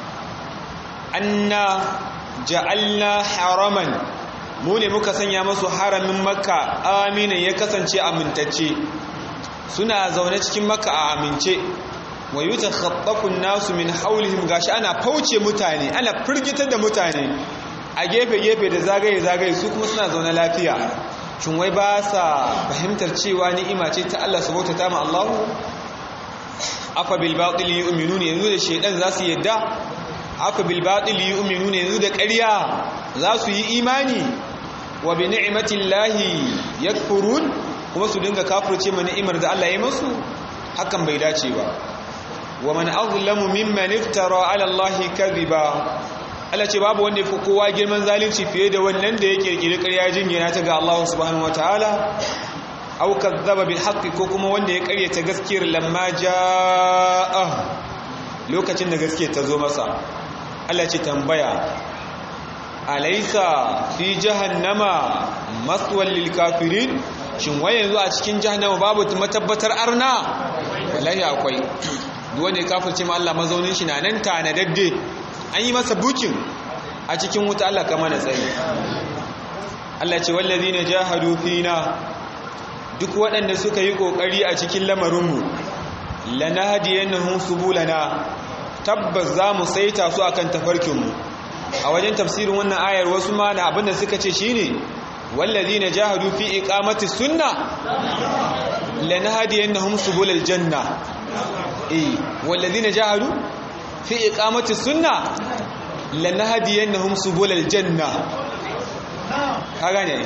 anna ja'alna haraman mu ne muka sanya masu haramin makka aminin ya kasance amintacce suna zaune cikin makka a amince wa yutakhaffafu an-nasu min hawlihim gashi ana fauce mutane ana firgitar da mutane a gefe gefe da zagaye zagaye su kuma suna zaune lafiya shin wai ba sa fahimtar cewa ni'ima ce ta Allah subhanahu ta ma Allah afa bil batil yu'minuna yanzu da shedan za su yadda afa bil batil yu'minuna yanzu da ƙarya za su yi imani wa bi ni'matillahi yakfurun kuma su dinga kafirce ma ni'imar da Allah ya musu hakan bai dace ba wa man azlamu mimman iftara ala Allah kadhiba Allah ce babu wanda yafi kowa girman zalunci fiye da wannan da ya kirkiri ƙarya jingina ta ga Allah subhanahu wataala aw kadzaba bil haqqi ko kuma wanda ya ƙaryata gaskiyar lamma jaa lokacin da gaskiyar ta zo masa Allah ce tambaya alaysa fi jahannama maswal lil kafirin shin wai yanzu a cikin jahannama babu matabbatar arna wallahi akwai duk wanda ya kafirce ma Allah mazaunin shi na nan tanadadde an yi masa bukin a cikin wuta Allah kama na tsaye Allah ce wallazina jahadu fina duk waɗanda suka yi ƙoƙari a cikin lamarinmu lanahdiyannahum subulana tabbas za mu saita su akan tafarkinmu a wajen tafsirin wannan ayar wasu ma na abinda suka ce shine wallazina jahadu fi iqamati sunna lanahdiyannahum subulal janna eh wallazina jahadu fi iqamati sunna lanahdiyannahum subulal janna ka gane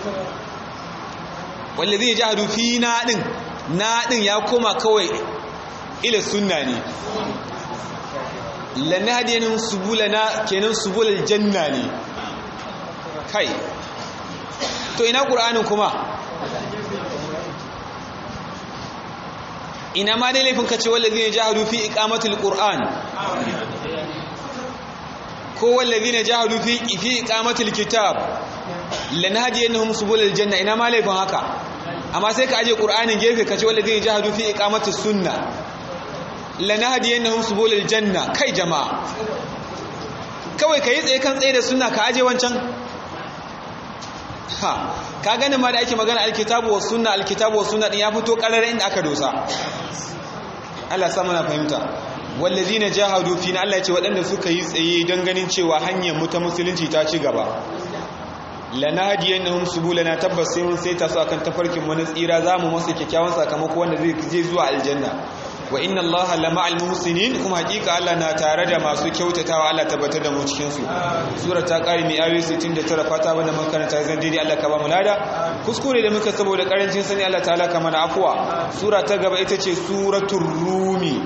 wallazina jahadu fi na din na din ya koma kawai ila sunna ne lanahdiyannahum subulana kenan subulal janna ne kai to ina qur'anin kuma ina ma dai laifin kace wallazina jahadu fi iqamatil qur'an ko wallazina jahadu fi fi iqamatil kitab lanahdiyannahum subulal janna ina ma laifin haka amma sai ka aje qur'anin gefe kace wallazina jahadu fi iqamatis sunna lanahdiyannahum subulal janna kai jama'a kawai kai tsaye kan tsaye da sunna ka aje wancan ha ka ganin ma da ake magana alkitabu wa sunna alkitabu wa sunna din ya fito karare inda aka dosa Allah sa muna fahimta wallazina jahadu fina Allah ya ce waɗanda suka yi tsaye don ganin cewa hanyar mu ta musulunci ta ci gaba lanahdiyannahum subulana tabbas sai mun saita su akan tafarkin mu na tsira zamu masa kyakkyawan sakamako wanda zai je zuwa aljanna wa inna allaha lama'al muhsinin kuma hakika Allah na tare da masu kyautatawa Allah tabbatar da mu cikin su sura ta kare mai ayoyi 69 fata banda makaranta zan dai Allah ka ba mu lada kuskure da muka saboda karancin sani Allah ta'ala ka mana afwa sura ta gaba ita ce suratul rumi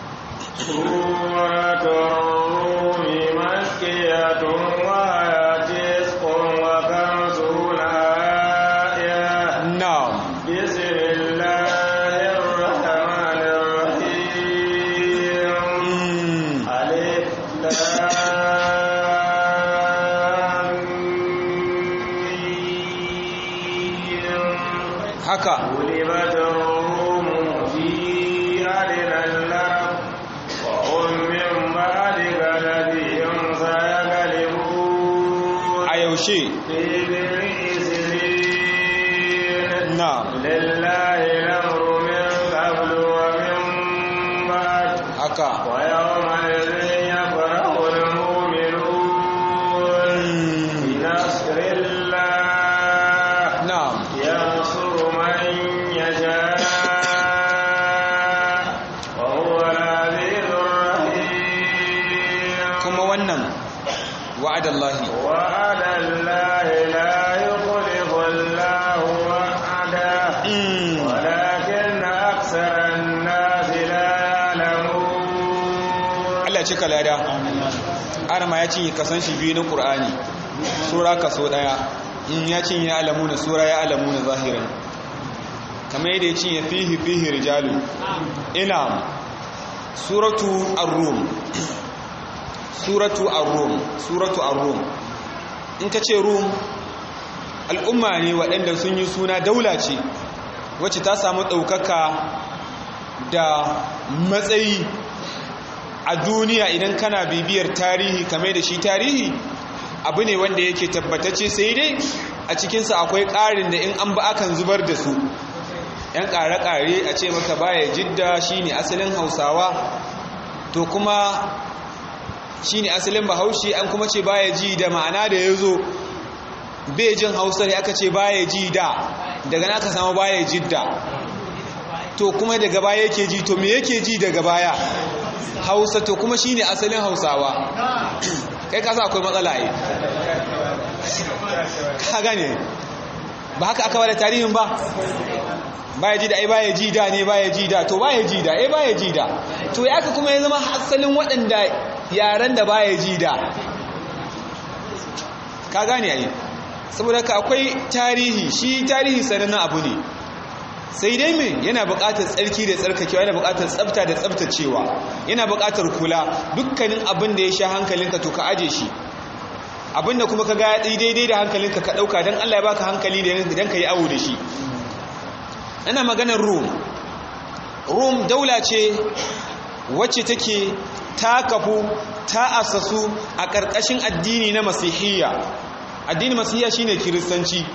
suratul rumi makkiyatun wa ayatisqun wa kamsuna ayah na'am bismillahir rahmanir rahim mm. alif lam mim haka غلبت الروم في أدنى الأرض وهم من بعد غلبهم سيغلبون a yaushe في بضع سنين na'am لله الأمر من قبل ومن بعد haka ويومئذ يفرح المؤمنون mm. بنصر الله na'am ينصر من يشاء وهو العزيز الرحيم kuma wannan wa'adallahi وعد الله لا يخلف الله وعده mm. ولكن أكثر الناس لا يعلمون Allah ya cika lada arama ya cinye kasan shi biyu na ƙur'ani sura kaso ɗaya in ya cinye alamuna sura ya alamuna zahiran kamar yadda ya cinye fihi fihi rijalu ina suratu ar-rum suratu ar-rum suratu ar-rum in ka ce rum al'umma ne waɗanda sun yi suna daula ce wacce ta samu ɗaukaka da matsayi a duniya idan kana bibiyar tarihi kamar da shi tarihi abu ne wanda yake tabbatacce sai dai a cikinsa akwai ƙarin da in an ba akan zubar da su yan ƙare-ƙare a ce maka baya jidda shine asalin hausawa to kuma shine asalin bahaushe an kuma ce baya ji da ma'ana da ya zo jin hausa ne aka ce baya ji da daga na aka samu baya jidda to kuma daga baya yake ji to me yake ji daga baya hausa to kuma shine asalin hausawa kai kasa akwai matsala yi ka gane ba haka aka bada tarihin ba baya ji da ai baya ji da ne baya ji da to baya ji da ai baya ji da to ya aka kuma ya zama asalin waɗanda yaren da baya ji da ka gane ai saboda ka akwai tarihi shi tarihi sanannen abu ne sai dai me yana buƙatar tsarki da tsarkakewa yana buƙatar tsafta da tsaftacewa yana buƙatar kula dukkanin abin da ya sha hankalinka to ka aje shi abin da kuma ka ga ya daidai da hankalinka ka ɗauka don Allah ya baka hankali don ka yi awo da shi ana maganar rum rum daula ce wacce take ta kafu ta asasu a ƙarƙashin addini na masihiyya addinin masihiya shine kiristanci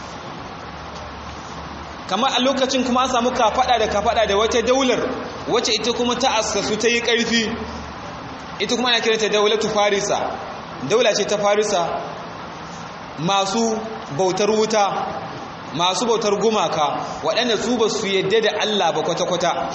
kamar a lokacin kuma an samu kafada da kafada da wata daular wacce ita kuma ta assasu ta yi ƙarfi ita kuma ana kiranta daulatu farisa daula ce ta farisa masu bautar wuta masu bautar gumaka waɗanda su ba su yadda da Allah ba kwata-kwata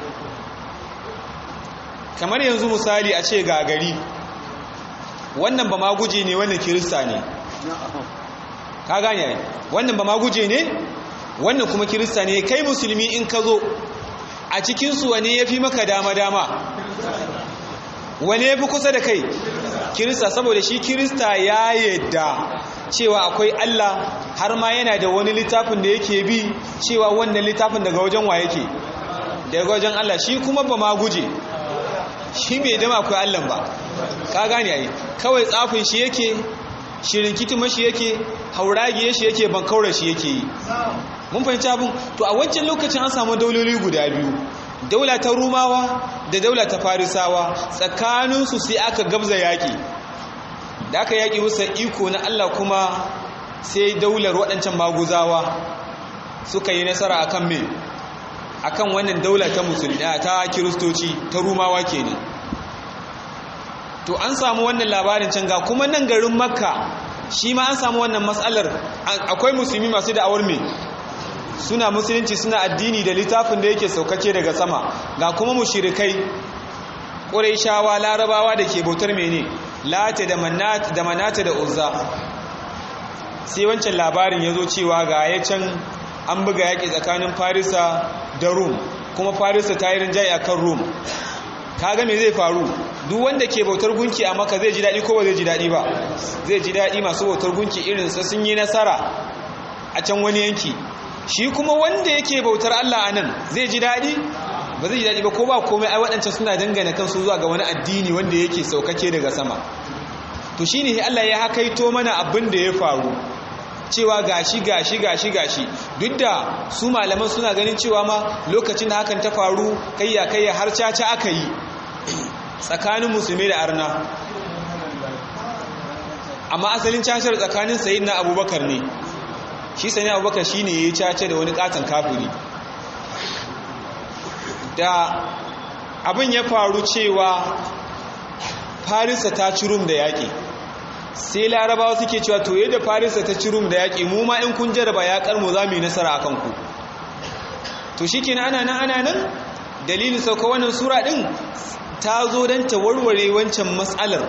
kamar yanzu misali a ce ga gari wannan ba ma guje ne wannan kirista ne ka gane wannan ba ma guje ne wannan kuma kirista ne kai musulmi in ka zo a cikinsu wane ya fi maka dama-dama wane ya fi kusa da kai kirista saboda shi kirista ya yadda cewa akwai Allah har ma yana da wani littafin da yake bi cewa wannan littafin daga wajen wa yake daga wajen Allah shi kuma ba ma guje shi bai dama akwai Allah ba ka gane ai kawai tsafin shi yake shirin kituma shi yake hauragiye shi yake bankaura shi yake yi mun fahimci abin to a wancan lokacin an samu dauloli guda biyu daula ta rumawa da daula ta farisawa tsakaninsu sai aka gabza yaƙi da aka yaƙi wusa iko na Allah kuma sai daular waɗancan maguzawa suka yi nasara akan me akan wannan daula ta musulmi ta kiristoci ta rumawa kenan to an samu wannan labarin can ga kuma nan garin makka shi ma an samu wannan matsalar akwai musulmi masu da'awar me suna musulunci suna addini da littafin da yake saukake daga sama ga kuma mushirikai ƙuraishawa larabawa da ke bautar mene lata da manata da uzza sai wancan labarin ya zo cewa ga ya can an buga yaƙi tsakanin farisa da rum kuma farisa ta yi rinjaye a kan rum kaga me zai faru duk wanda ke bautar gunki a maka zai ji daɗi ko ba zai ji daɗi ba zai ji daɗi masu bautar gunki irinsa sun yi nasara a can wani yanki shi kuma wanda yake bautar Allah anan zai ji daɗi ba zai ji daɗi ba ko ba komai ai waɗancan suna dangane kansu zuwa ga wani addini wanda yake saukake daga sama to shine Allah ya hakaito mana abin da ya faru cewa gashi gashi gashi gashi duk da su malaman suna ganin cewa ma lokacin da hakan ta faru kayya kayya har caca aka yi tsakanin musulmi da arna amma asalin cacar tsakanin sayyidina abubakar ne shi sani abubakar shi ne ya yi cace da wani katon kafuri da abin ya faru cewa farisa ta ci rum da yaƙi sai larabawa suke cewa to yadda farisa ta ci rum da yaƙi mu ma in kun jaraba yaƙar mu za mu yi nasara a kanku to shi ke ana nan ana nan dalilin sauka wannan sura ɗin ta zo don ta warware wancan matsalar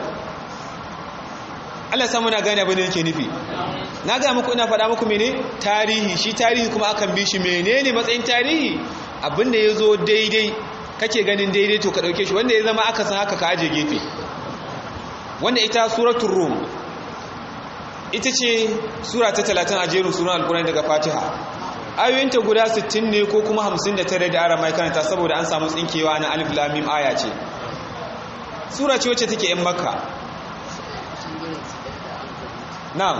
Allah samu na gane abin da yake nufi na ga muku ina faɗa muku mene tarihi shi tarihi kuma akan bi shi menene matsayin tarihi abinda ya zo daidai kake ganin daidai to ka ɗauke shi wanda ya zama aka san haka ka aje gefe wanda ita suratul rum ita ce sura ta talatin a jerin sunan alkurani daga fatiha ayoyinta guda 60 ne ko kuma 59 da ara mai karanta saboda an samu tsinkewa na alif lamim aya ce sura ce wacce take yan makka na'am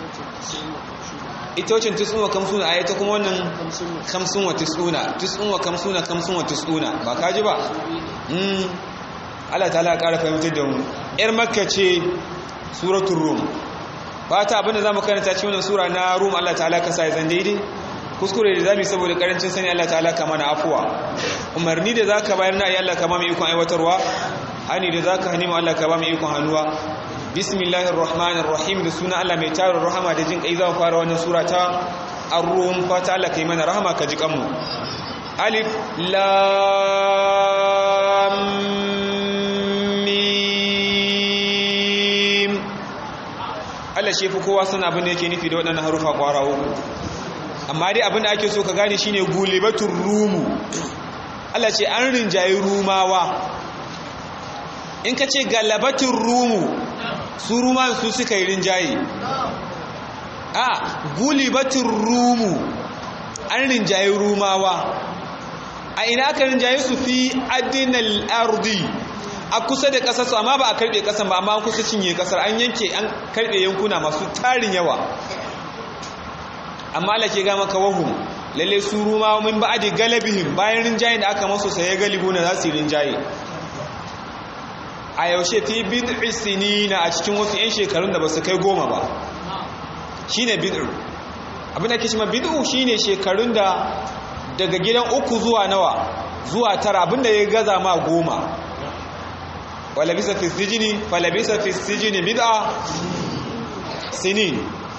ita wacce tisun wa kamsuna a ta kuma wannan kamsun wa tisuna tisun wa kamsuna kamsun wa tisuna ba ka ji ba mm Allah ta'ala ƙara fahimtar da mu yar makka ce suratul rum fata abinda zamu karanta cikin wannan sura na rum Allah ta'ala ka sa zan daidai kuskure da zamu saboda karancin sani Allah ta'ala ka mana afuwa umarni da zaka bayar na ayi Allah ka ba mu ikon aiwatarwa hani da zaka hani mu Allah ka ba mu ikon hannuwa bismillahir rahmanir rahim da suna Allah mai tarin rahama da jin kai za mu fara wannan sura ta ar-rum fata Allah kai mana rahama ka ji kanmu alif lam mim Allah shi fi kowa sana abin da yake nufi da waɗannan harufa ƙwara uku amma dai abin da ake so ka gane shine gulibatul rumu Allah ce an rinjayi rumawa in ka ce galabatin rumu su ruman su suka yi rinjaye a gulibatin rumu an rinjaye rumawa a ina aka rinjaye su fi adinal ardi a kusa da kasar su amma ba a karbe kasar ba amma an kusa cinye kasar an yanke an karbe yankuna masu tarin yawa amma Allah ke ga maka wahum lalle su rumawa min ba'adi galabihim bayan rinjaye da aka masu saye galibu na za su yi rinjaye a yaushe fi bid'i sinina a cikin wasu 'yan shekarun da ba su kai goma ba shine bid'u abinda ake cewa bid'u shine shekarun da daga gidan uku zuwa nawa zuwa tara abinda ya gaza ma goma walabisa fi sijini falabisa fi sijini bid'a sinin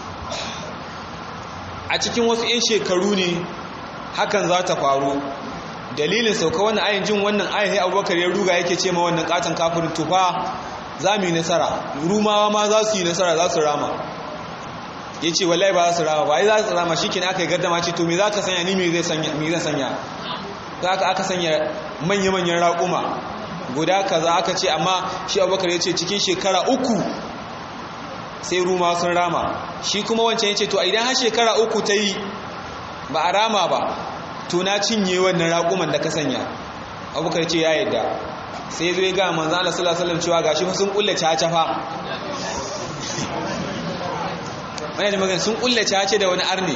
a cikin wasu 'yan shekaru ne hakan za ta faru dalilin sauka wannan ayin jin wannan ayin abubakar ya ruga yake ce ma wannan katon kafirin tufa za mu yi nasara rumawa ma za su yi nasara za su rama ya ce wallahi ba za su rama ba ai za su rama shi kina aka yi gardama ce to me za ka sanya ni me zan sanya za ka aka sanya manya-manyan raƙuma guda kaza aka ce amma shi abubakar ya ce cikin shekara uku sai ruma sun rama shi kuma wancan ya ce to idan har shekara uku ta yi ba a rama ba to na cinye wannan raƙuman da ka sanya abubakar ce ya yadda sai zai ga manzan Allah sallallahu alaihi wasallam cewa gashi fa sun kulle caca fa wani da magana sun kulle caca da wani arne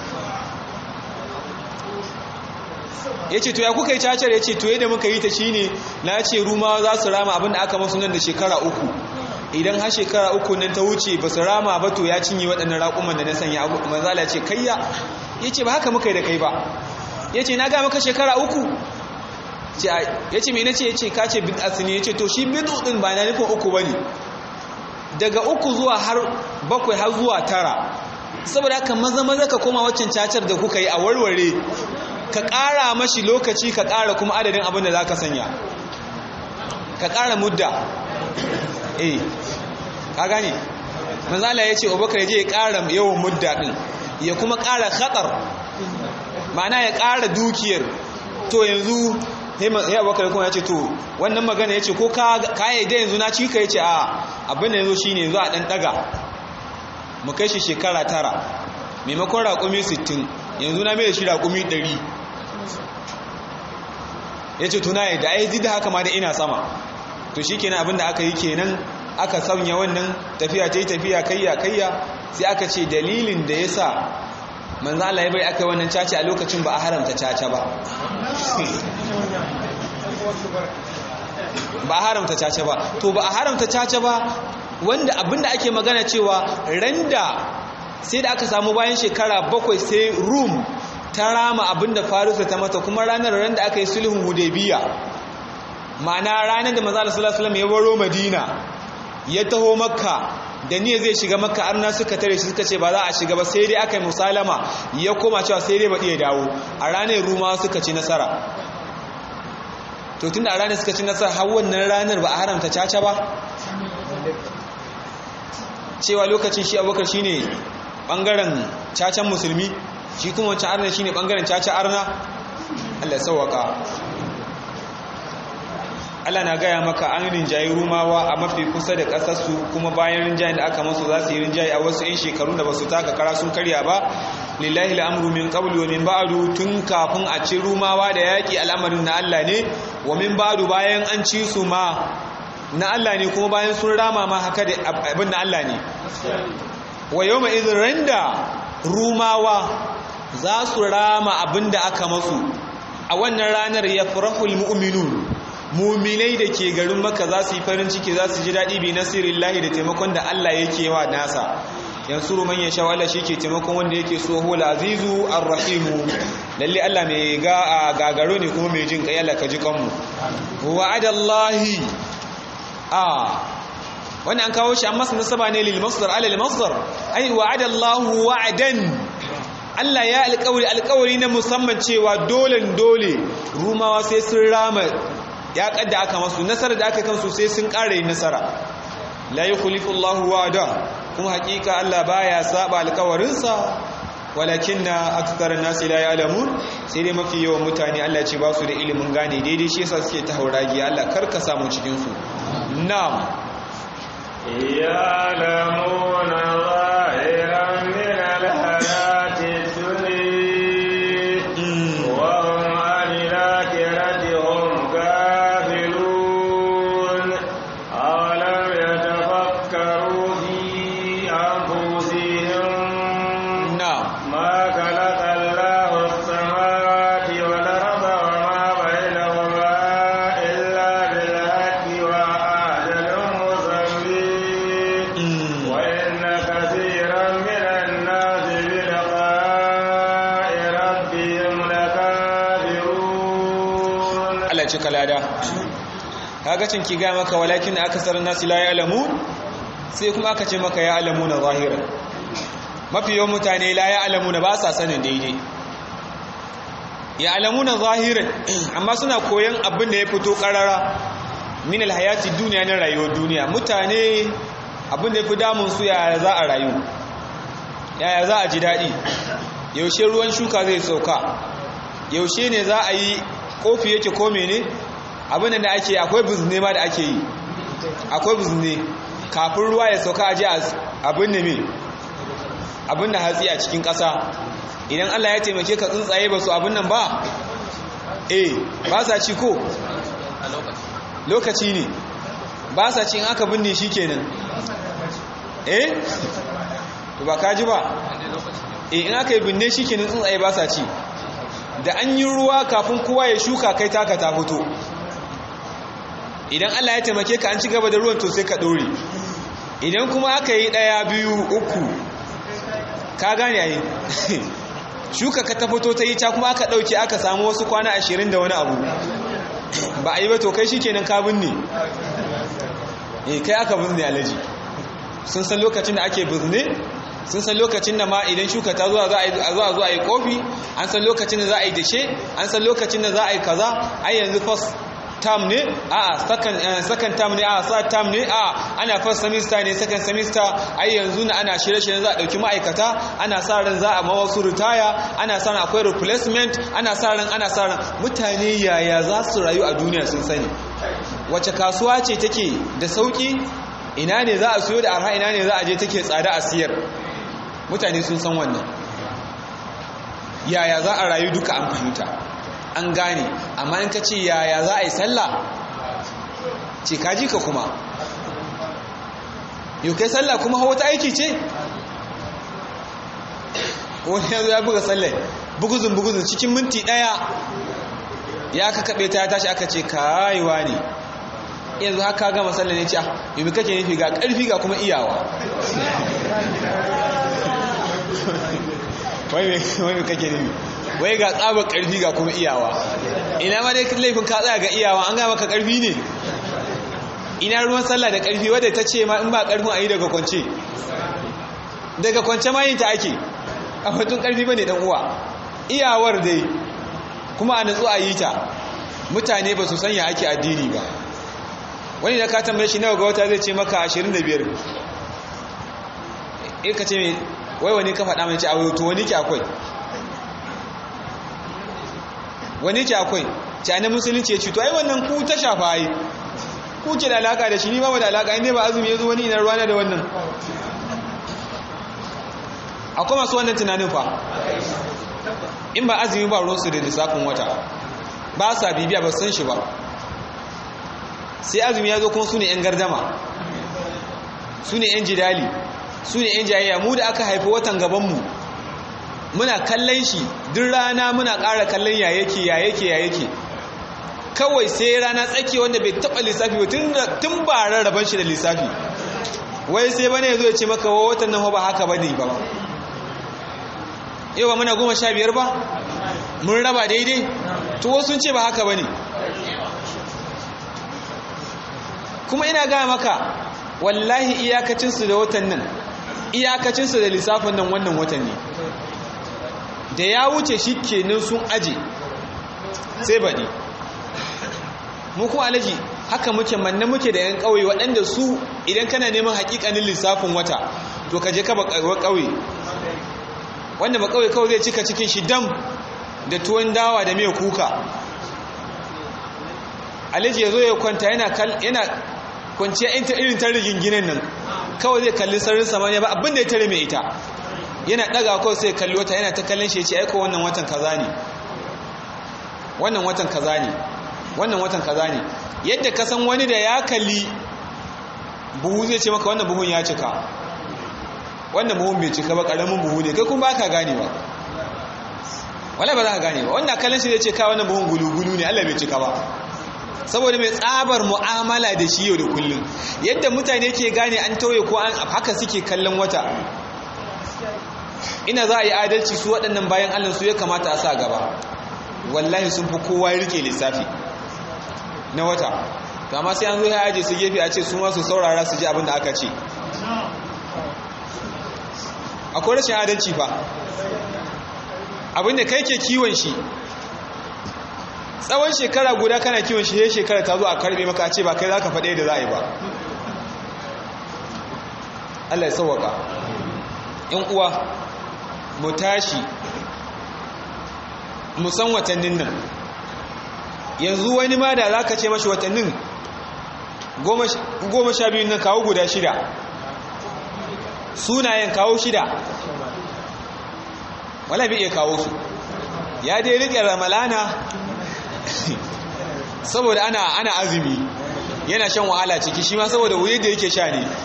ya ce to ya kuka yi cacar ya ce to yadda muka yi ta shine na ce rumawa za su rama abinda aka masu nan da shekara uku idan har shekara uku nan ta wuce ba su rama ba to ya cinye waɗannan raƙuman da na sanya manzala ce kayya ya ce ba haka muka yi da kai ba ya ce na ga maka shekara uku ya ce mai na ce ya ce ka ce bid'at ne ya ce to shi bid'u ɗin ba na nufin uku ba ne daga uku zuwa har bakwai har zuwa tara saboda haka maza maza ka koma waccan cacar da kuka yi a warware ka ƙara mashi lokaci ka ƙara kuma adadin abin da za ka sanya ka ƙara mudda eh ka gane manzala ya ce abubakar ya je ya ƙara yawan mudda ɗin ya kuma ƙara khatar ma'ana ya ƙara dukiyar to yanzu ya abubakar kuma ya ce to wannan magana ya ce ko ka yi da yanzu na cika ya ce a abin da yanzu shi ne yanzu a ɗan ɗaga mu kai shi shekara tara maimakon raƙumi sittin yanzu na mai da shi raƙumi ɗari ya ce tuna yadda ai da haka ma da ina sama to shi kenan abinda aka yi kenan aka sanya wannan tafiya ta yi tafiya kayya kayya sai aka ce dalilin da ya sa manzo Allah ya bai aka yi wannan caca a lokacin ba a haramta caca ba ba a haramta caca ba to ba a haramta caca ba wanda abinda ake magana cewa randa sai da aka samu bayan shekara bakwai sai rum ta rama abinda farisa ta mata kuma ranar ran da aka yi sulhun hudaybiya ma'ana ranar da manzo sallallahu alaihi wasallam ya baro madina ya taho makka da niyya zai shiga makka arna suka tare shi suka ce ba za a shiga ba sai dai aka yi musalama ya koma cewa sai dai ba iya dawo a ranar ruma suka ci nasara to tunda a ranar suka ci nasara har wannan ranar ba a haramta caca ba cewa lokacin shi abubakar shine bangaren cacan musulmi shi kuma wancan arna shine bangaren caca arna Allah sauwaka Allah na gaya maka an rinjaye rumawa a mafi kusa da ƙasarsu kuma bayan rinjayen da aka masu za su yi rinjaye a wasu 'yan shekarun da ba su taka kara sun karya ba lillahi al'amru min qablu wa min ba'du tun kafin a ci rumawa da yaƙi al'amarin na Allah ne wa min ba'du bayan an ci su ma na Allah ne kuma bayan sun rama ma haka da abin na Allah ne wa yawma idhin randa rumawa za su rama abin da aka masu a wannan ranar ya farahul mu'minun muminai da ke garin maka za su yi farin ciki za su ji daɗi bi nasirin lahi da taimakon da Allah yake wa nasa yansuru man ya sha Allah shi ke taimakon wanda yake so hul azizu arrahimu lalle Allah mai ga gagaro ne kuma mai jin kai Allah ka ji kanmu wa'adallahi a wannan an kawo shi an masa nasaba ne lil masdar ala lil masdar ai wa'adallahu wa'adan Allah ya alƙawari alƙawari na musamman cewa dole dole rumawa sai sun rama ya kadda aka masu nasarar da aka kansu sai sun ƙara yin nasara la yukhlifu Allahu wa'ada kuma hakika Allah baya saba alƙawarinsa walakinna aktharun nasi la ya'lamun sai dai mafi yawan mutane Allah ce ba su da ilimin gane daidai shi yasa suke ta hauragi Allah karka samu cikin su na'am يعلمون ظاهرا من الحياة الدنيا وهم عن الآخرة هم غافلون أولم يتفكروا في أنفسهم na'am ما خلق الله السماوات والأرض وما بينهما إلا بالحق وأجل مسمى وإن Allah ya cika lada kaga cin ki ga maka walakin akasarun nasi la ya'lamun sai kuma aka ce maka ya alamuna zahiran mafi yawan mutane la ya alamuna ba sa sanin daidai ya alamuna zahiran amma suna koyon abin da ya fito karara min alhayati duniya na rayuwar duniya mutane abin da ya fi damun su yaya za a rayu yaya za a ji daɗi yaushe ruwan shuka zai sauka yaushe ne za a yi kofi yake ko mene abin da ake akwai bizne ma da ake yi akwai bizne kafin ruwa ya sauka aje abin da me abin da hatsi a cikin ƙasa idan Allah ya taimake ka tsuntsaye ba su abin nan ba eh ba sa ci ko lokaci ne ba sa ci in aka binne shi kenan eh to ba ka ji ba eh in aka yi binne shi kenan tsuntsaye ba sa ci da an yi ruwa kafin kowa ya shuka kai taka ta fito idan Allah ya taimake ka an ci gaba da ruwan to sai ka dore idan kuma aka yi daya biyu uku ka gane yayi shuka ka ta fito ta yi ta kuma aka dauke aka samu wasu kwana ashirin da wani abu ba a yi ba to kai shikenan ka binne eh kai aka binne alaji sun san lokacin da ake binne sun san lokacin da ma idan shuka ta zuwa za a zuwa zuwa yi kofi an san lokacin da za a yi dashe an san lokacin da za a yi kaza ai yanzu first term ne a second second term ne a third term ne a ana first semester ne second semester ai yanzu na ana shirye-shiryen za a dauki ma'aikata ana sa ran za a ma wasu ritaya ana sa ran akwai replacement ana sa ran ana sa ran mutane yaya za su rayu a duniya sun sani wace kasuwa ce take da sauki ina ne za a siyo da arha ina ne za a je take tsada a siyar mutane sun san wannan yaya za a rayu duka an fahimta an gane amma in ka ce yaya za a yi sallah ce kaji ka kuma yau kai sallah kuma hawa ta aiki ce wani yanzu ya buga sallah buguzun buguzun cikin minti daya ya ka kaɓe ta ya tashi aka ce kayuwa ne yanzu haka gama sallah ne ce yi kake nufi ga ƙarfi ga kuma iyawa wai kake nufi wai ga tsabar ƙarfi ga kuma iyawa ina ma dai laifin ka tsaya ga iyawa an gama ka ƙarfi ne ina ruwan sallah da ƙarfi wadda ta ce ma in ba ƙarfin a yi daga kwance daga kwance ma yin ta ake a batun ƙarfi ba ne ɗan uwa iyawar dai kuma a natsu a yi ta mutane ba su sanya ake addini ba wani da ka tambaye shi nawa ga wata zai ce maka 25 eh ka ce wai wani ka faɗa mai ce a to wani ke akwai wani ke akwai cani musulunci ya cuto ai wannan ku ta shafa yi ku ke da alaka da shi ni ba mu da alaka inda ba azumi ya zo wani ina ruwana da wannan akwai masu wannan tunanin fa in ba azumi ba ruwansu da lissafin wata ba sa bibiya ba san shi ba sai azumi ya zo kuma su ne 'yan gardama su ne 'yan jidali su ne 'yan jayayya mu da aka haifi watan gabanmu muna kallon shi duk rana muna ƙara kallon ya yake ya yake ya yake kawai sai rana tsaki wanda bai taɓa lissafi ba tun ba rarraban shi da lissafi wai sai bane ya zo ya ce maka wa watan nan ba haka ba ne ba yau ba muna goma sha biyar ba mun raba daidai to wasu sun ce ba haka ba ne kuma ina gaya maka wallahi iyakacinsu da watan nan iyakacinsu da lissafin nan wannan watan ne da ya wuce shi kenan sun aje sai baɗi mu kuma alaji haka muke manna muke da yan ƙauye waɗanda su idan kana neman haƙiƙanin lissafin wata to ka je ka ba ƙauye wanda ba ƙauye kawai zai cika cikin shi dam da tuwon dawa da mai kuka alaji ya zo ya kwanta yana kwanciya irin ta riginginin nan kawai zai kalli sararin samaniya ba abinda ya tare mai ita yana daga kawai sai kalli wata yana ta kallon shi ya ce aiko wannan watan kaza ne wannan watan kaza ne wannan watan kaza ne yadda ka san wani da ya kalli buhu zai ce maka wannan buhun ya cika wannan buhun bai cika ba karamin buhu ne kai kuma ba ka gane ba wala ba za ka gane ba wannan kallon shi zai ce ka wannan buhun gulu-gulu ne allah bai cika ba saboda mai tsabar mu'amala da shi yau da kullum yadda mutane ke gane an tauye ko an haka suke kallon wata ina za a yi adalci su waɗannan bayan allah su ya kamata a sa gaba wallahi sun fi kowa rike lissafi na wata to amma sai an zo ya aje su gefe a ce su ma su saurara su ji abin da aka ce akwai rashin adalci fa abinda kai ke kiwon shi tsawon shekara guda kana kiwon shi ya shekara ta zo a karbe maka a ce ba kai za ka faɗe da za a yi ba Allah ya sauwaka ‘yan uwa mu tashi mu san watannin nan yanzu wani ma da za ka ce mashi watannin goma sha biyun nan kawo guda shida sunayen kawo shida wala bai iya kawo su ya dai riƙe ramalana saboda ana ana azumi yana shan wahala ciki shi ma saboda wuye da yake sha ne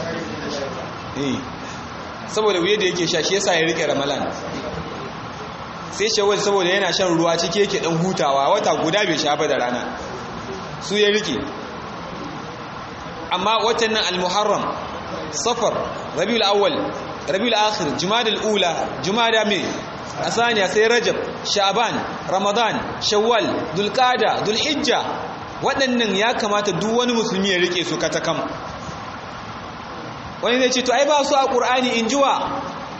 saboda wuye da yake sha shi yasa ya riƙe ramalan sai shawar saboda yana shan ruwa ciki yake ɗan hutawa wata guda bai sha ba da rana su ya riƙe amma watan nan al-muharram safar rabiul awwal rabiul akhir jumadal ula jumada mai asaniya sai rajab sha'ban ramadan shawwal dulqada dulhijja waɗannan ya kamata duk wani musulmi ya rike su katakam wani zai ce to ai ba su a qur'ani injuwa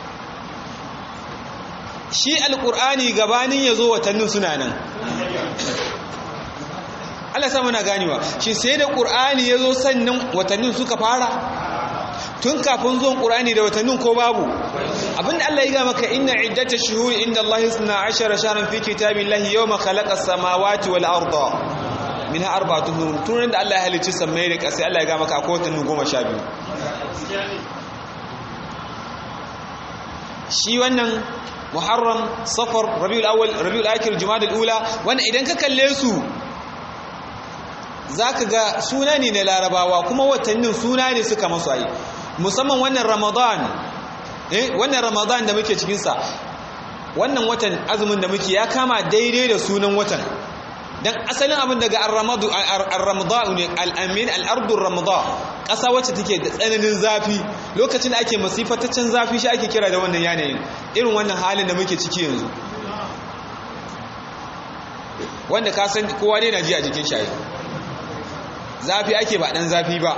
shi alqur'ani gabanin yazo watannin suna nan Allah sa muna ganewa shi sai da qur'ani yazo sannan watannin suka fara tun kafin zuwan ƙurani da watannin ko babu abinda Allah ya ga maka inna iddata shuhuri inda Allah isna ashara shahran fi kitabillahi yawma khalaqa samawati wal arda minha arba'atun hurum tun da Allah ya halicci sammai da ƙasa Allah ya ga maka akwai watanni goma sha biyu shi wannan muharram safar rabiul awwal rabiul akhir jumadal ula wannan idan ka kalle su zaka ga suna ne na larabawa kuma watannin suna ne suka masu ayi musamman wannan ramadan eh wannan ramadan da muke cikinsa wannan watan azumin da muke ya kama daidai da sunan watan dan asalin abin daga ar-ramadu ar-ramadan ne al-amin al-ardu ramadan kasa wacce take da tsananin zafi lokacin da ake masifataccen zafi shi ake kira da wannan yanayin irin wannan halin da muke ciki yanzu wanda ka san kowa ne na ji a jikin shayi zafi ake ba dan zafi ba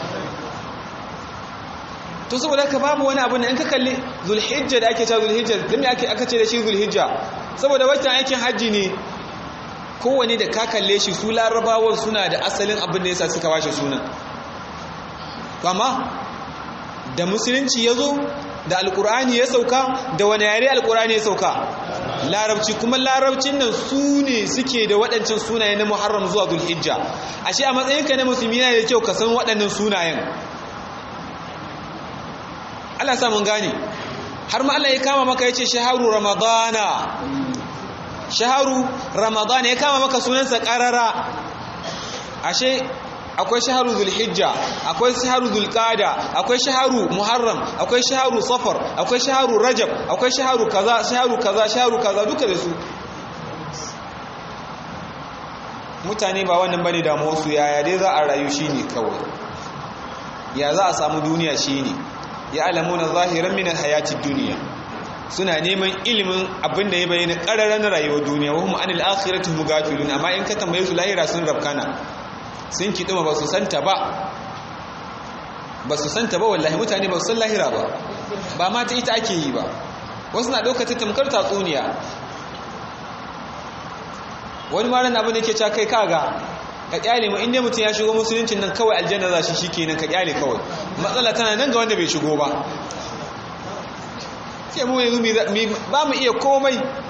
to saboda haka babu wani abu da in ka kalli zulhijja da ake cewa zulhijja dan me ake aka ce da shi zulhijja saboda watan aikin hajji ne kowane da ka kalle shi su larabawan suna da asalin abin da yasa suka washe sunan to amma da musulunci ya zo da alkur'ani ya sauka da wani yare alkur'ani ya sauka larabci kuma larabcin nan su ne suke da waɗancan sunaye na muharram zuwa zulhijja ashe a matsayinka na musulmi yana da kyau ka san waɗannan sunayen Allah sa mun gane har ma Allah ya kama maka yace shaharu ramadana shaharu ramadana ya kama maka sunansa qarara ashe akwai shaharu zulhijja akwai shaharu zulqada akwai shaharu muharram akwai shaharu safar akwai shaharu rajab akwai shaharu kaza shaharu kaza shaharu kaza duka da su mutane ba wannan bane damuwar su yaya dai za a rayu shine kawai ya za a samu duniya shine ya alamuna zahiran min alhayatid dunya suna neman ilimin abin da ya bayyana ƙararren rayuwar duniya wa hum anil akhirati hum ghafilun amma in ka tambaye su lahira sun rabkana sun kiduma ba su santa ba ba su santa ba wallahi mutane ba su san lahira ba ba ma ta ita ake yi ba wasu na ɗaukata tamkar tatsuniya wani maran abin da ke ca kai kaga ka kyale mu inda mutum ya shigo musuluncin nan kawai aljanna za shi shi kenan ka kyale kawai matsala tana nan ga wanda bai shigo ba sai mu yanzu ba mu iya komai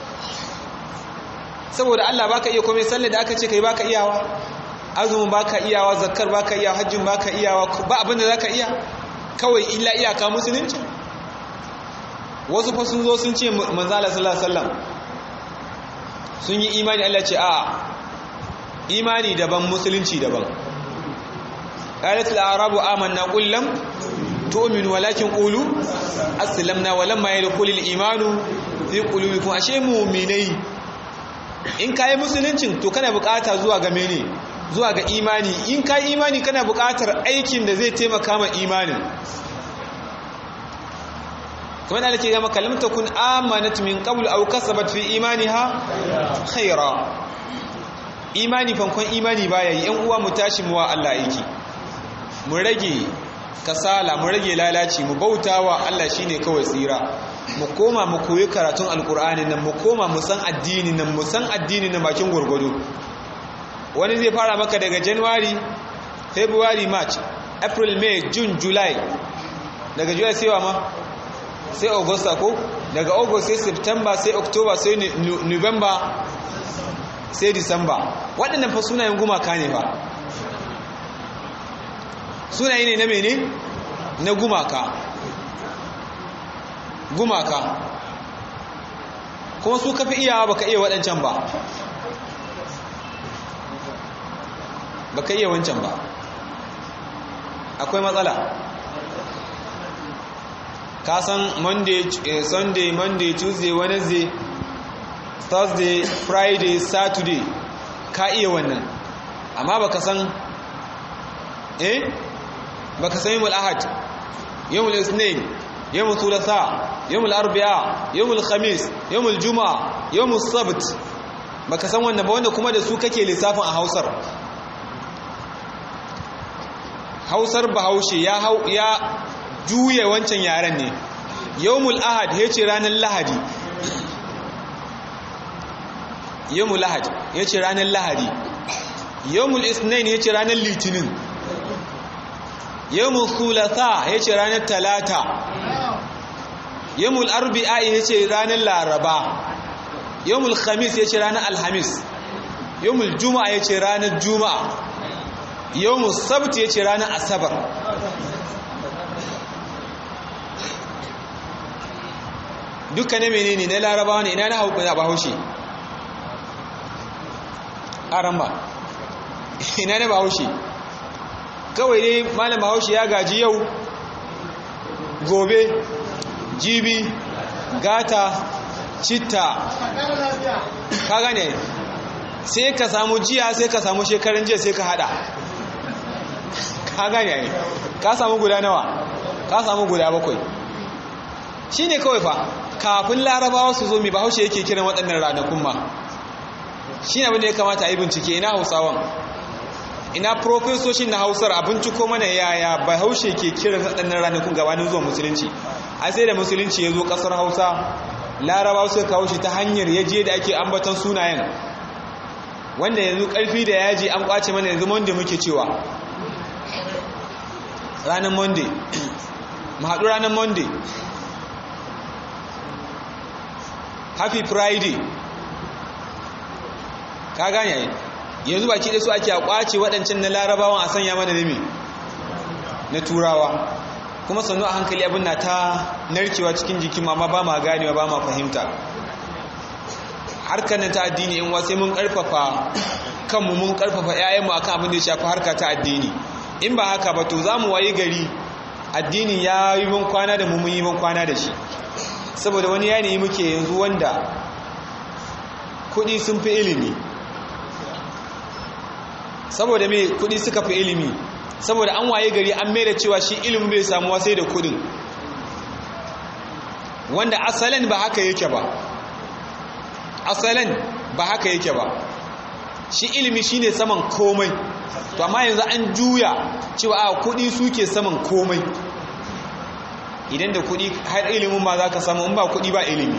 saboda Allah baka iya komai sallar da aka ce kai baka iyawa azumin baka iyawa zakkar baka iyawa hajjin baka iyawa ba abin da zaka iya kawai illa iyaka musulunci wasu fa sun zo sun ce manzala sallallahu alaihi wasallam sun yi imani Allah ce a imani daban musulunci daban qalat al-arabu amanna qul lam tu'minu walakin qulu aslamna walamma yadkhul al-imanu fi qulubikum ashe mu'minai in kai musuluncin to kana bukata zuwa ga mene zuwa ga imani in kai imani kana bukatar aikin da zai taimaka ma imanin kamar da nake ga maka lam takun amanat min qabl aw kasabat fi imaniha khaira imani fankon imani baya yi yan uwa mu tashi mu wa Allah aiki mu rage kasala mu rage lalaci mu bautawa Allah shine kawai tsira mu koma mu koyi karatun alkur'ani nan mu koma mu san addini nan mu san addini na bakin gurgudu wani zai fara maka daga january february march april may june july daga july sai wa ma sai augusta ko daga august sai september sai october sai november sai december waɗannan fa sunayen gumaka ne fa sunaye ne na mene na gumaka gumaka kuma su kafi iyawa baka iya waɗancan ba baka iya wancan ba akwai matsala ka san monday eh, sunday monday tuesday wednesday thursday friday saturday ka iya wannan amma baka san eh baka san yawmul ahad yawmul isnin yawmul thulatha yawmul arba'a yawmul khamis yawmul juma'a yawmul sabt baka san wannan ba wanda kuma da su kake lissafin a hausar hausar bahaushe ya hau ya juye wancan yaren ne yawmul ahad ya ce ranar lahadi yawmul ahad ya ce ranar lahadi yawmul isnain ya ce ranar litinin yawmul thulatha ya ce ranar talata yawmul arbi'a ya ce ranar laraba yawmul khamis ya ce ranar alhamis yawmul juma'a ya ce ranar juma'a yawmul sabt ya ce ranar asabar duka ne menene na larabawa ne ina na hau na bahaushe aramba ina na bahaushe kawai dai malam bahaushe ya gaji yau gobe jibi gata citta ka gane sai ka samu jiya sai ka samu shekarun jiya sai ka hada ka gane ka samu guda nawa ka samu guda bakwai shi ne kawai fa kafin larabawa su zo mai bahaushe yake kiran waɗannan ranakun ma shi ne abinda ya kamata a yi bincike ina hausawan ina profesoshin na hausar a binciko mana yaya bahaushe ke kiran waɗannan ranakun gabanin zuwa musulunci a sai da musulunci ya zo ƙasar hausa larabawa suka kawo shi ta hanyar yaje da ake ambaton sunayen wanda yanzu ƙarfi da yaji an ƙwace mana yanzu monday muke cewa ranar monday mu haɗu ranar monday happy friday ka gane yanzu baki da su ake a kwace waɗancan na larabawan a sanya mana nemi na turawa kuma sannu a hankali abin na ta narkewa cikin jikin ma ba ma ganewa ba ma fahimta harkar na ta addini in wasai mun karfafa kanmu mun karfafa 'ya'yanmu akan abin da ya shafi harka ta addini in ba haka ba to za mu wayi gari addinin ya yi mun kwana da mu mun yi mun kwana da shi saboda wani yanayi muke yanzu wanda kudi sun fi ilimi saboda me kudi suka fi ilimi saboda an waye gari an mai da cewa shi ilimin bai samuwa sai da kudin wanda asalin ba haka yake ba asalin ba haka yake ba shi ilimi shine saman komai to amma yanzu an juya cewa a kudi suke saman komai idan da kuɗi har ilimin ma za ka samu in ba kuɗi ba ilimi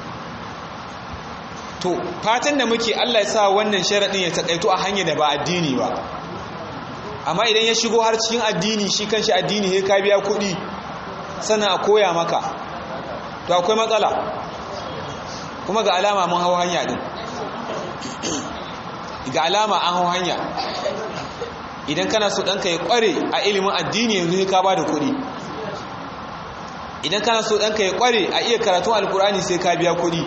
to fatan da muke Allah ya sa wannan sharaɗin ya taƙaito a hanyar da ba addini ba amma idan ya shigo har cikin addini shi kanshi addini ya ka biya kuɗi sannan a koya maka to akwai matsala kuma ga alama mun hau hanya ɗin ga alama an hau hanya idan kana so ɗanka ya ƙware a ilimin addini yanzu ya ka ba da kuɗi idan kana so ɗanka ya ƙware a iya karatun alkurani sai ka biya kuɗi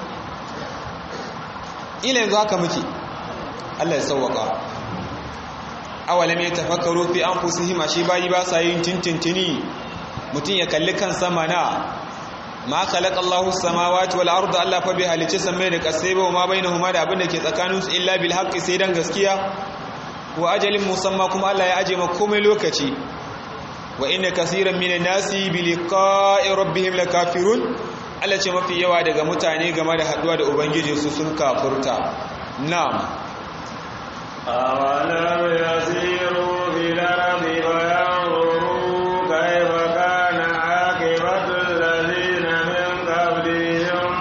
ila yanzu haka muke Allah ya sauwaka awalam ya tafakkaru fi anfusihim ashe bayi ba sa yin tintintini mutum ya kalli kan sama na ma khalaqa Allahu samawati wal arda Allah fa bi halice samai da kasai ba ma bainahuma da abin da ke tsakaninsu illa bil haqqi sai dan gaskiya wa ajalin musamma kuma Allah ya aje ma komai lokaci wa inna kasiran minan nasi bi liqa'i rabbihim lakafirun Allah ce mafi yawa daga mutane game da haduwa da ubangiji su sun kafurta na'am أولم يسيروا في الأرض فينظروا كيف كان عاقبة الذين من قبلهم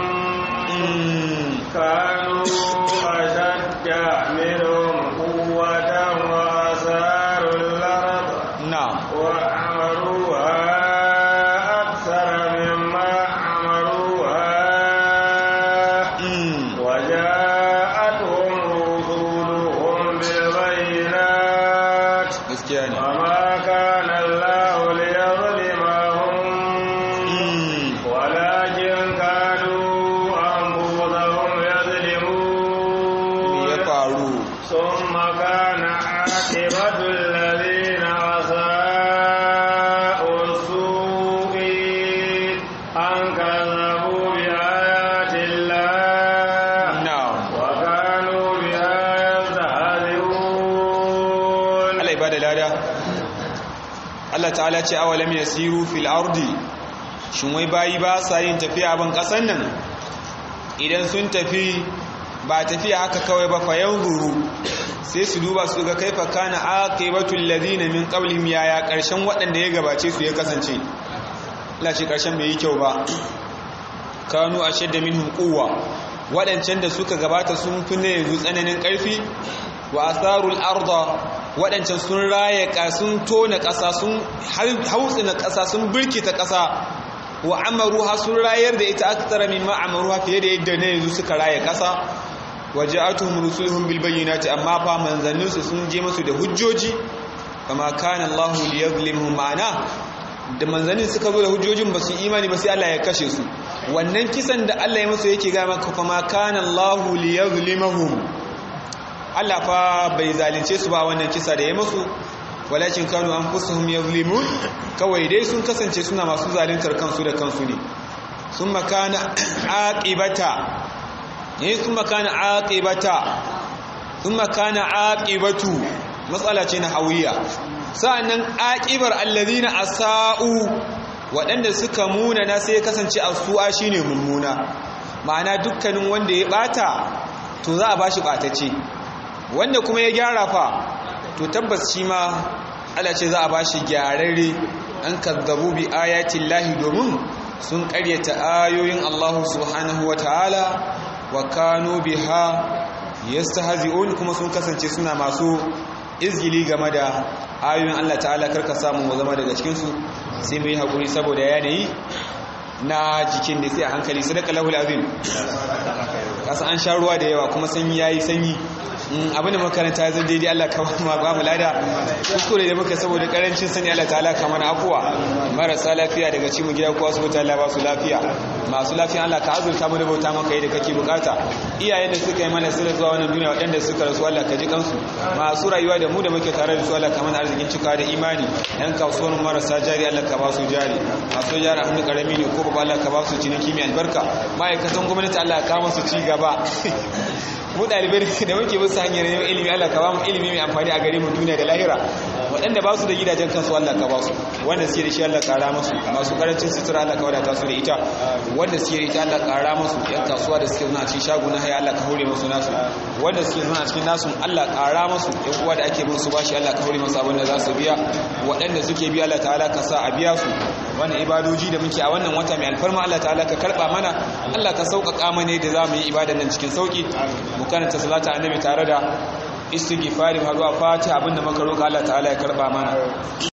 كانوا أشد منهم قوة وأثاروا الأرض na'am وعمروها أكثر مما عمروها Mm. وجاءتهم رسولهم بالبينات gaskiya ne وما كان الله ليظلمهم Mm. ولكن كانوا أنفسهم me يظلمون ya faru ثم كان عاقبة الذين أساءوا السوء أن كذبوا بآيات الله na'am وكانوا بها يستهزئون Allah ibada lada Allah ta'ala ce awalam yasiru fil ardi shin wai bayi ba sa yin tafiya ban kasan nan idan sun tafi ba tafiya haka kawai ba fa yanzuru sai su duba su ga kaifa kana aqibatul ladina min qablihim yaya karshen waɗanda ya gabace su ya kasance Allah ce karshen bai yi kyau ba kanu ashadda minhum quwwa waɗancan da suka gabata sun fi ne yanzu tsananin ƙarfi wa asarul arda waɗancan sun raye sun tona ƙasa sun hautsina ƙasa sun birkita ƙasa wa amaruha sun rayar da ita aktara mimma amaruha fiye da yadda ne yanzu suka raye ƙasa wa ja'atuhum rusuluhum bil bayyinati amma fa manzanninsu sun je musu da hujjoji kama kana Allah liyazlimhum ma'ana da manzannin suka zo da hujjojin ba su imani ba sai Allah ya kashe su wannan kisan da Allah ya musu yake ga maka fa ma kana Allah liyazlimhum Allah fa bai zalunce su ba wannan kisa da ya musu walakin kanu anfusuhum yazlimun kawai dai sun kasance suna masu zaluntar kansu da kansu ne summa kana aqibata ne summa kana aqibata summa kana aqibatu matsala ce na hawiya sa'annan aqibar allazina asau waɗanda suka muna na sai kasance asu'a shine mummuna ma'ana dukkanin wanda ya bata to za a bashi batacce wanda kuma ya gyara fa to tabbas shi ma Allah ce za a bashi gyararre an kazzabu bi ayatin lahi domin sun karyata ayoyin Allah subhanahu wa ta'ala wa kanu biha yastahzi'un kuma sun kasance suna masu izgili game da ayoyin Allah ta'ala karka samu mu zama daga cikin su sai mu yi hakuri saboda yanayi na jikin da sai a hankali sadaka lahul azim kasa an sha ruwa da yawa kuma sanyi yayi sanyi abin da makaranta ya zan daidai Allah ka ba mu lada kuskure da muka saboda karancin sani Allah ta'ala ka mana afuwa marasa lafiya daga cikin gida ko asibiti Allah ba su lafiya masu lafiya Allah ka azurta mu da bauta maka yadda kake bukata iyayen da suka yi mana sirri zuwa wannan duniya waɗanda suka rasu Allah ka ji kansu masu rayuwa da mu da muke tare da su Allah ka mana arzikin cika da imani yan kasuwar marasa jari Allah ka ba su jari masu jari a hannu karami ne ko ba Allah ka ba su ciniki mai albarka ma'aikatan gwamnati Allah ka kawo su ci gaba mu ɗalibai da muke bisa hanyar neman ilimi Allah ka ba mu ilimi mai amfani a gare mu duniya da lahira waɗanda ba su da gidajen kansu Allah ka ba su wanda suke da shi Allah ƙara musu masu karancin sutura Allah ka wadata su da ita wanda suke da ita Allah ƙara musu yan kasuwa da suke zuna a cikin shago na haya Allah ka hore musu nasu wanda suke zuna a cikin nasu Allah ƙara musu yan uwa da ake bin su bashi Allah ka hore musu abin da za su biya waɗanda suke biya Allah ta'ala ka sa a biya su wannan ibadoji da muke a wannan wata mai alfarma Allah ta'ala ka karɓa mana Allah ka sauƙaƙa mana da za mu yi ibadan nan cikin sauƙi mu karanta salata annabi tare da istighfari har zuwa fatiha abinda muka roƙa Allah ta'ala ya karba mana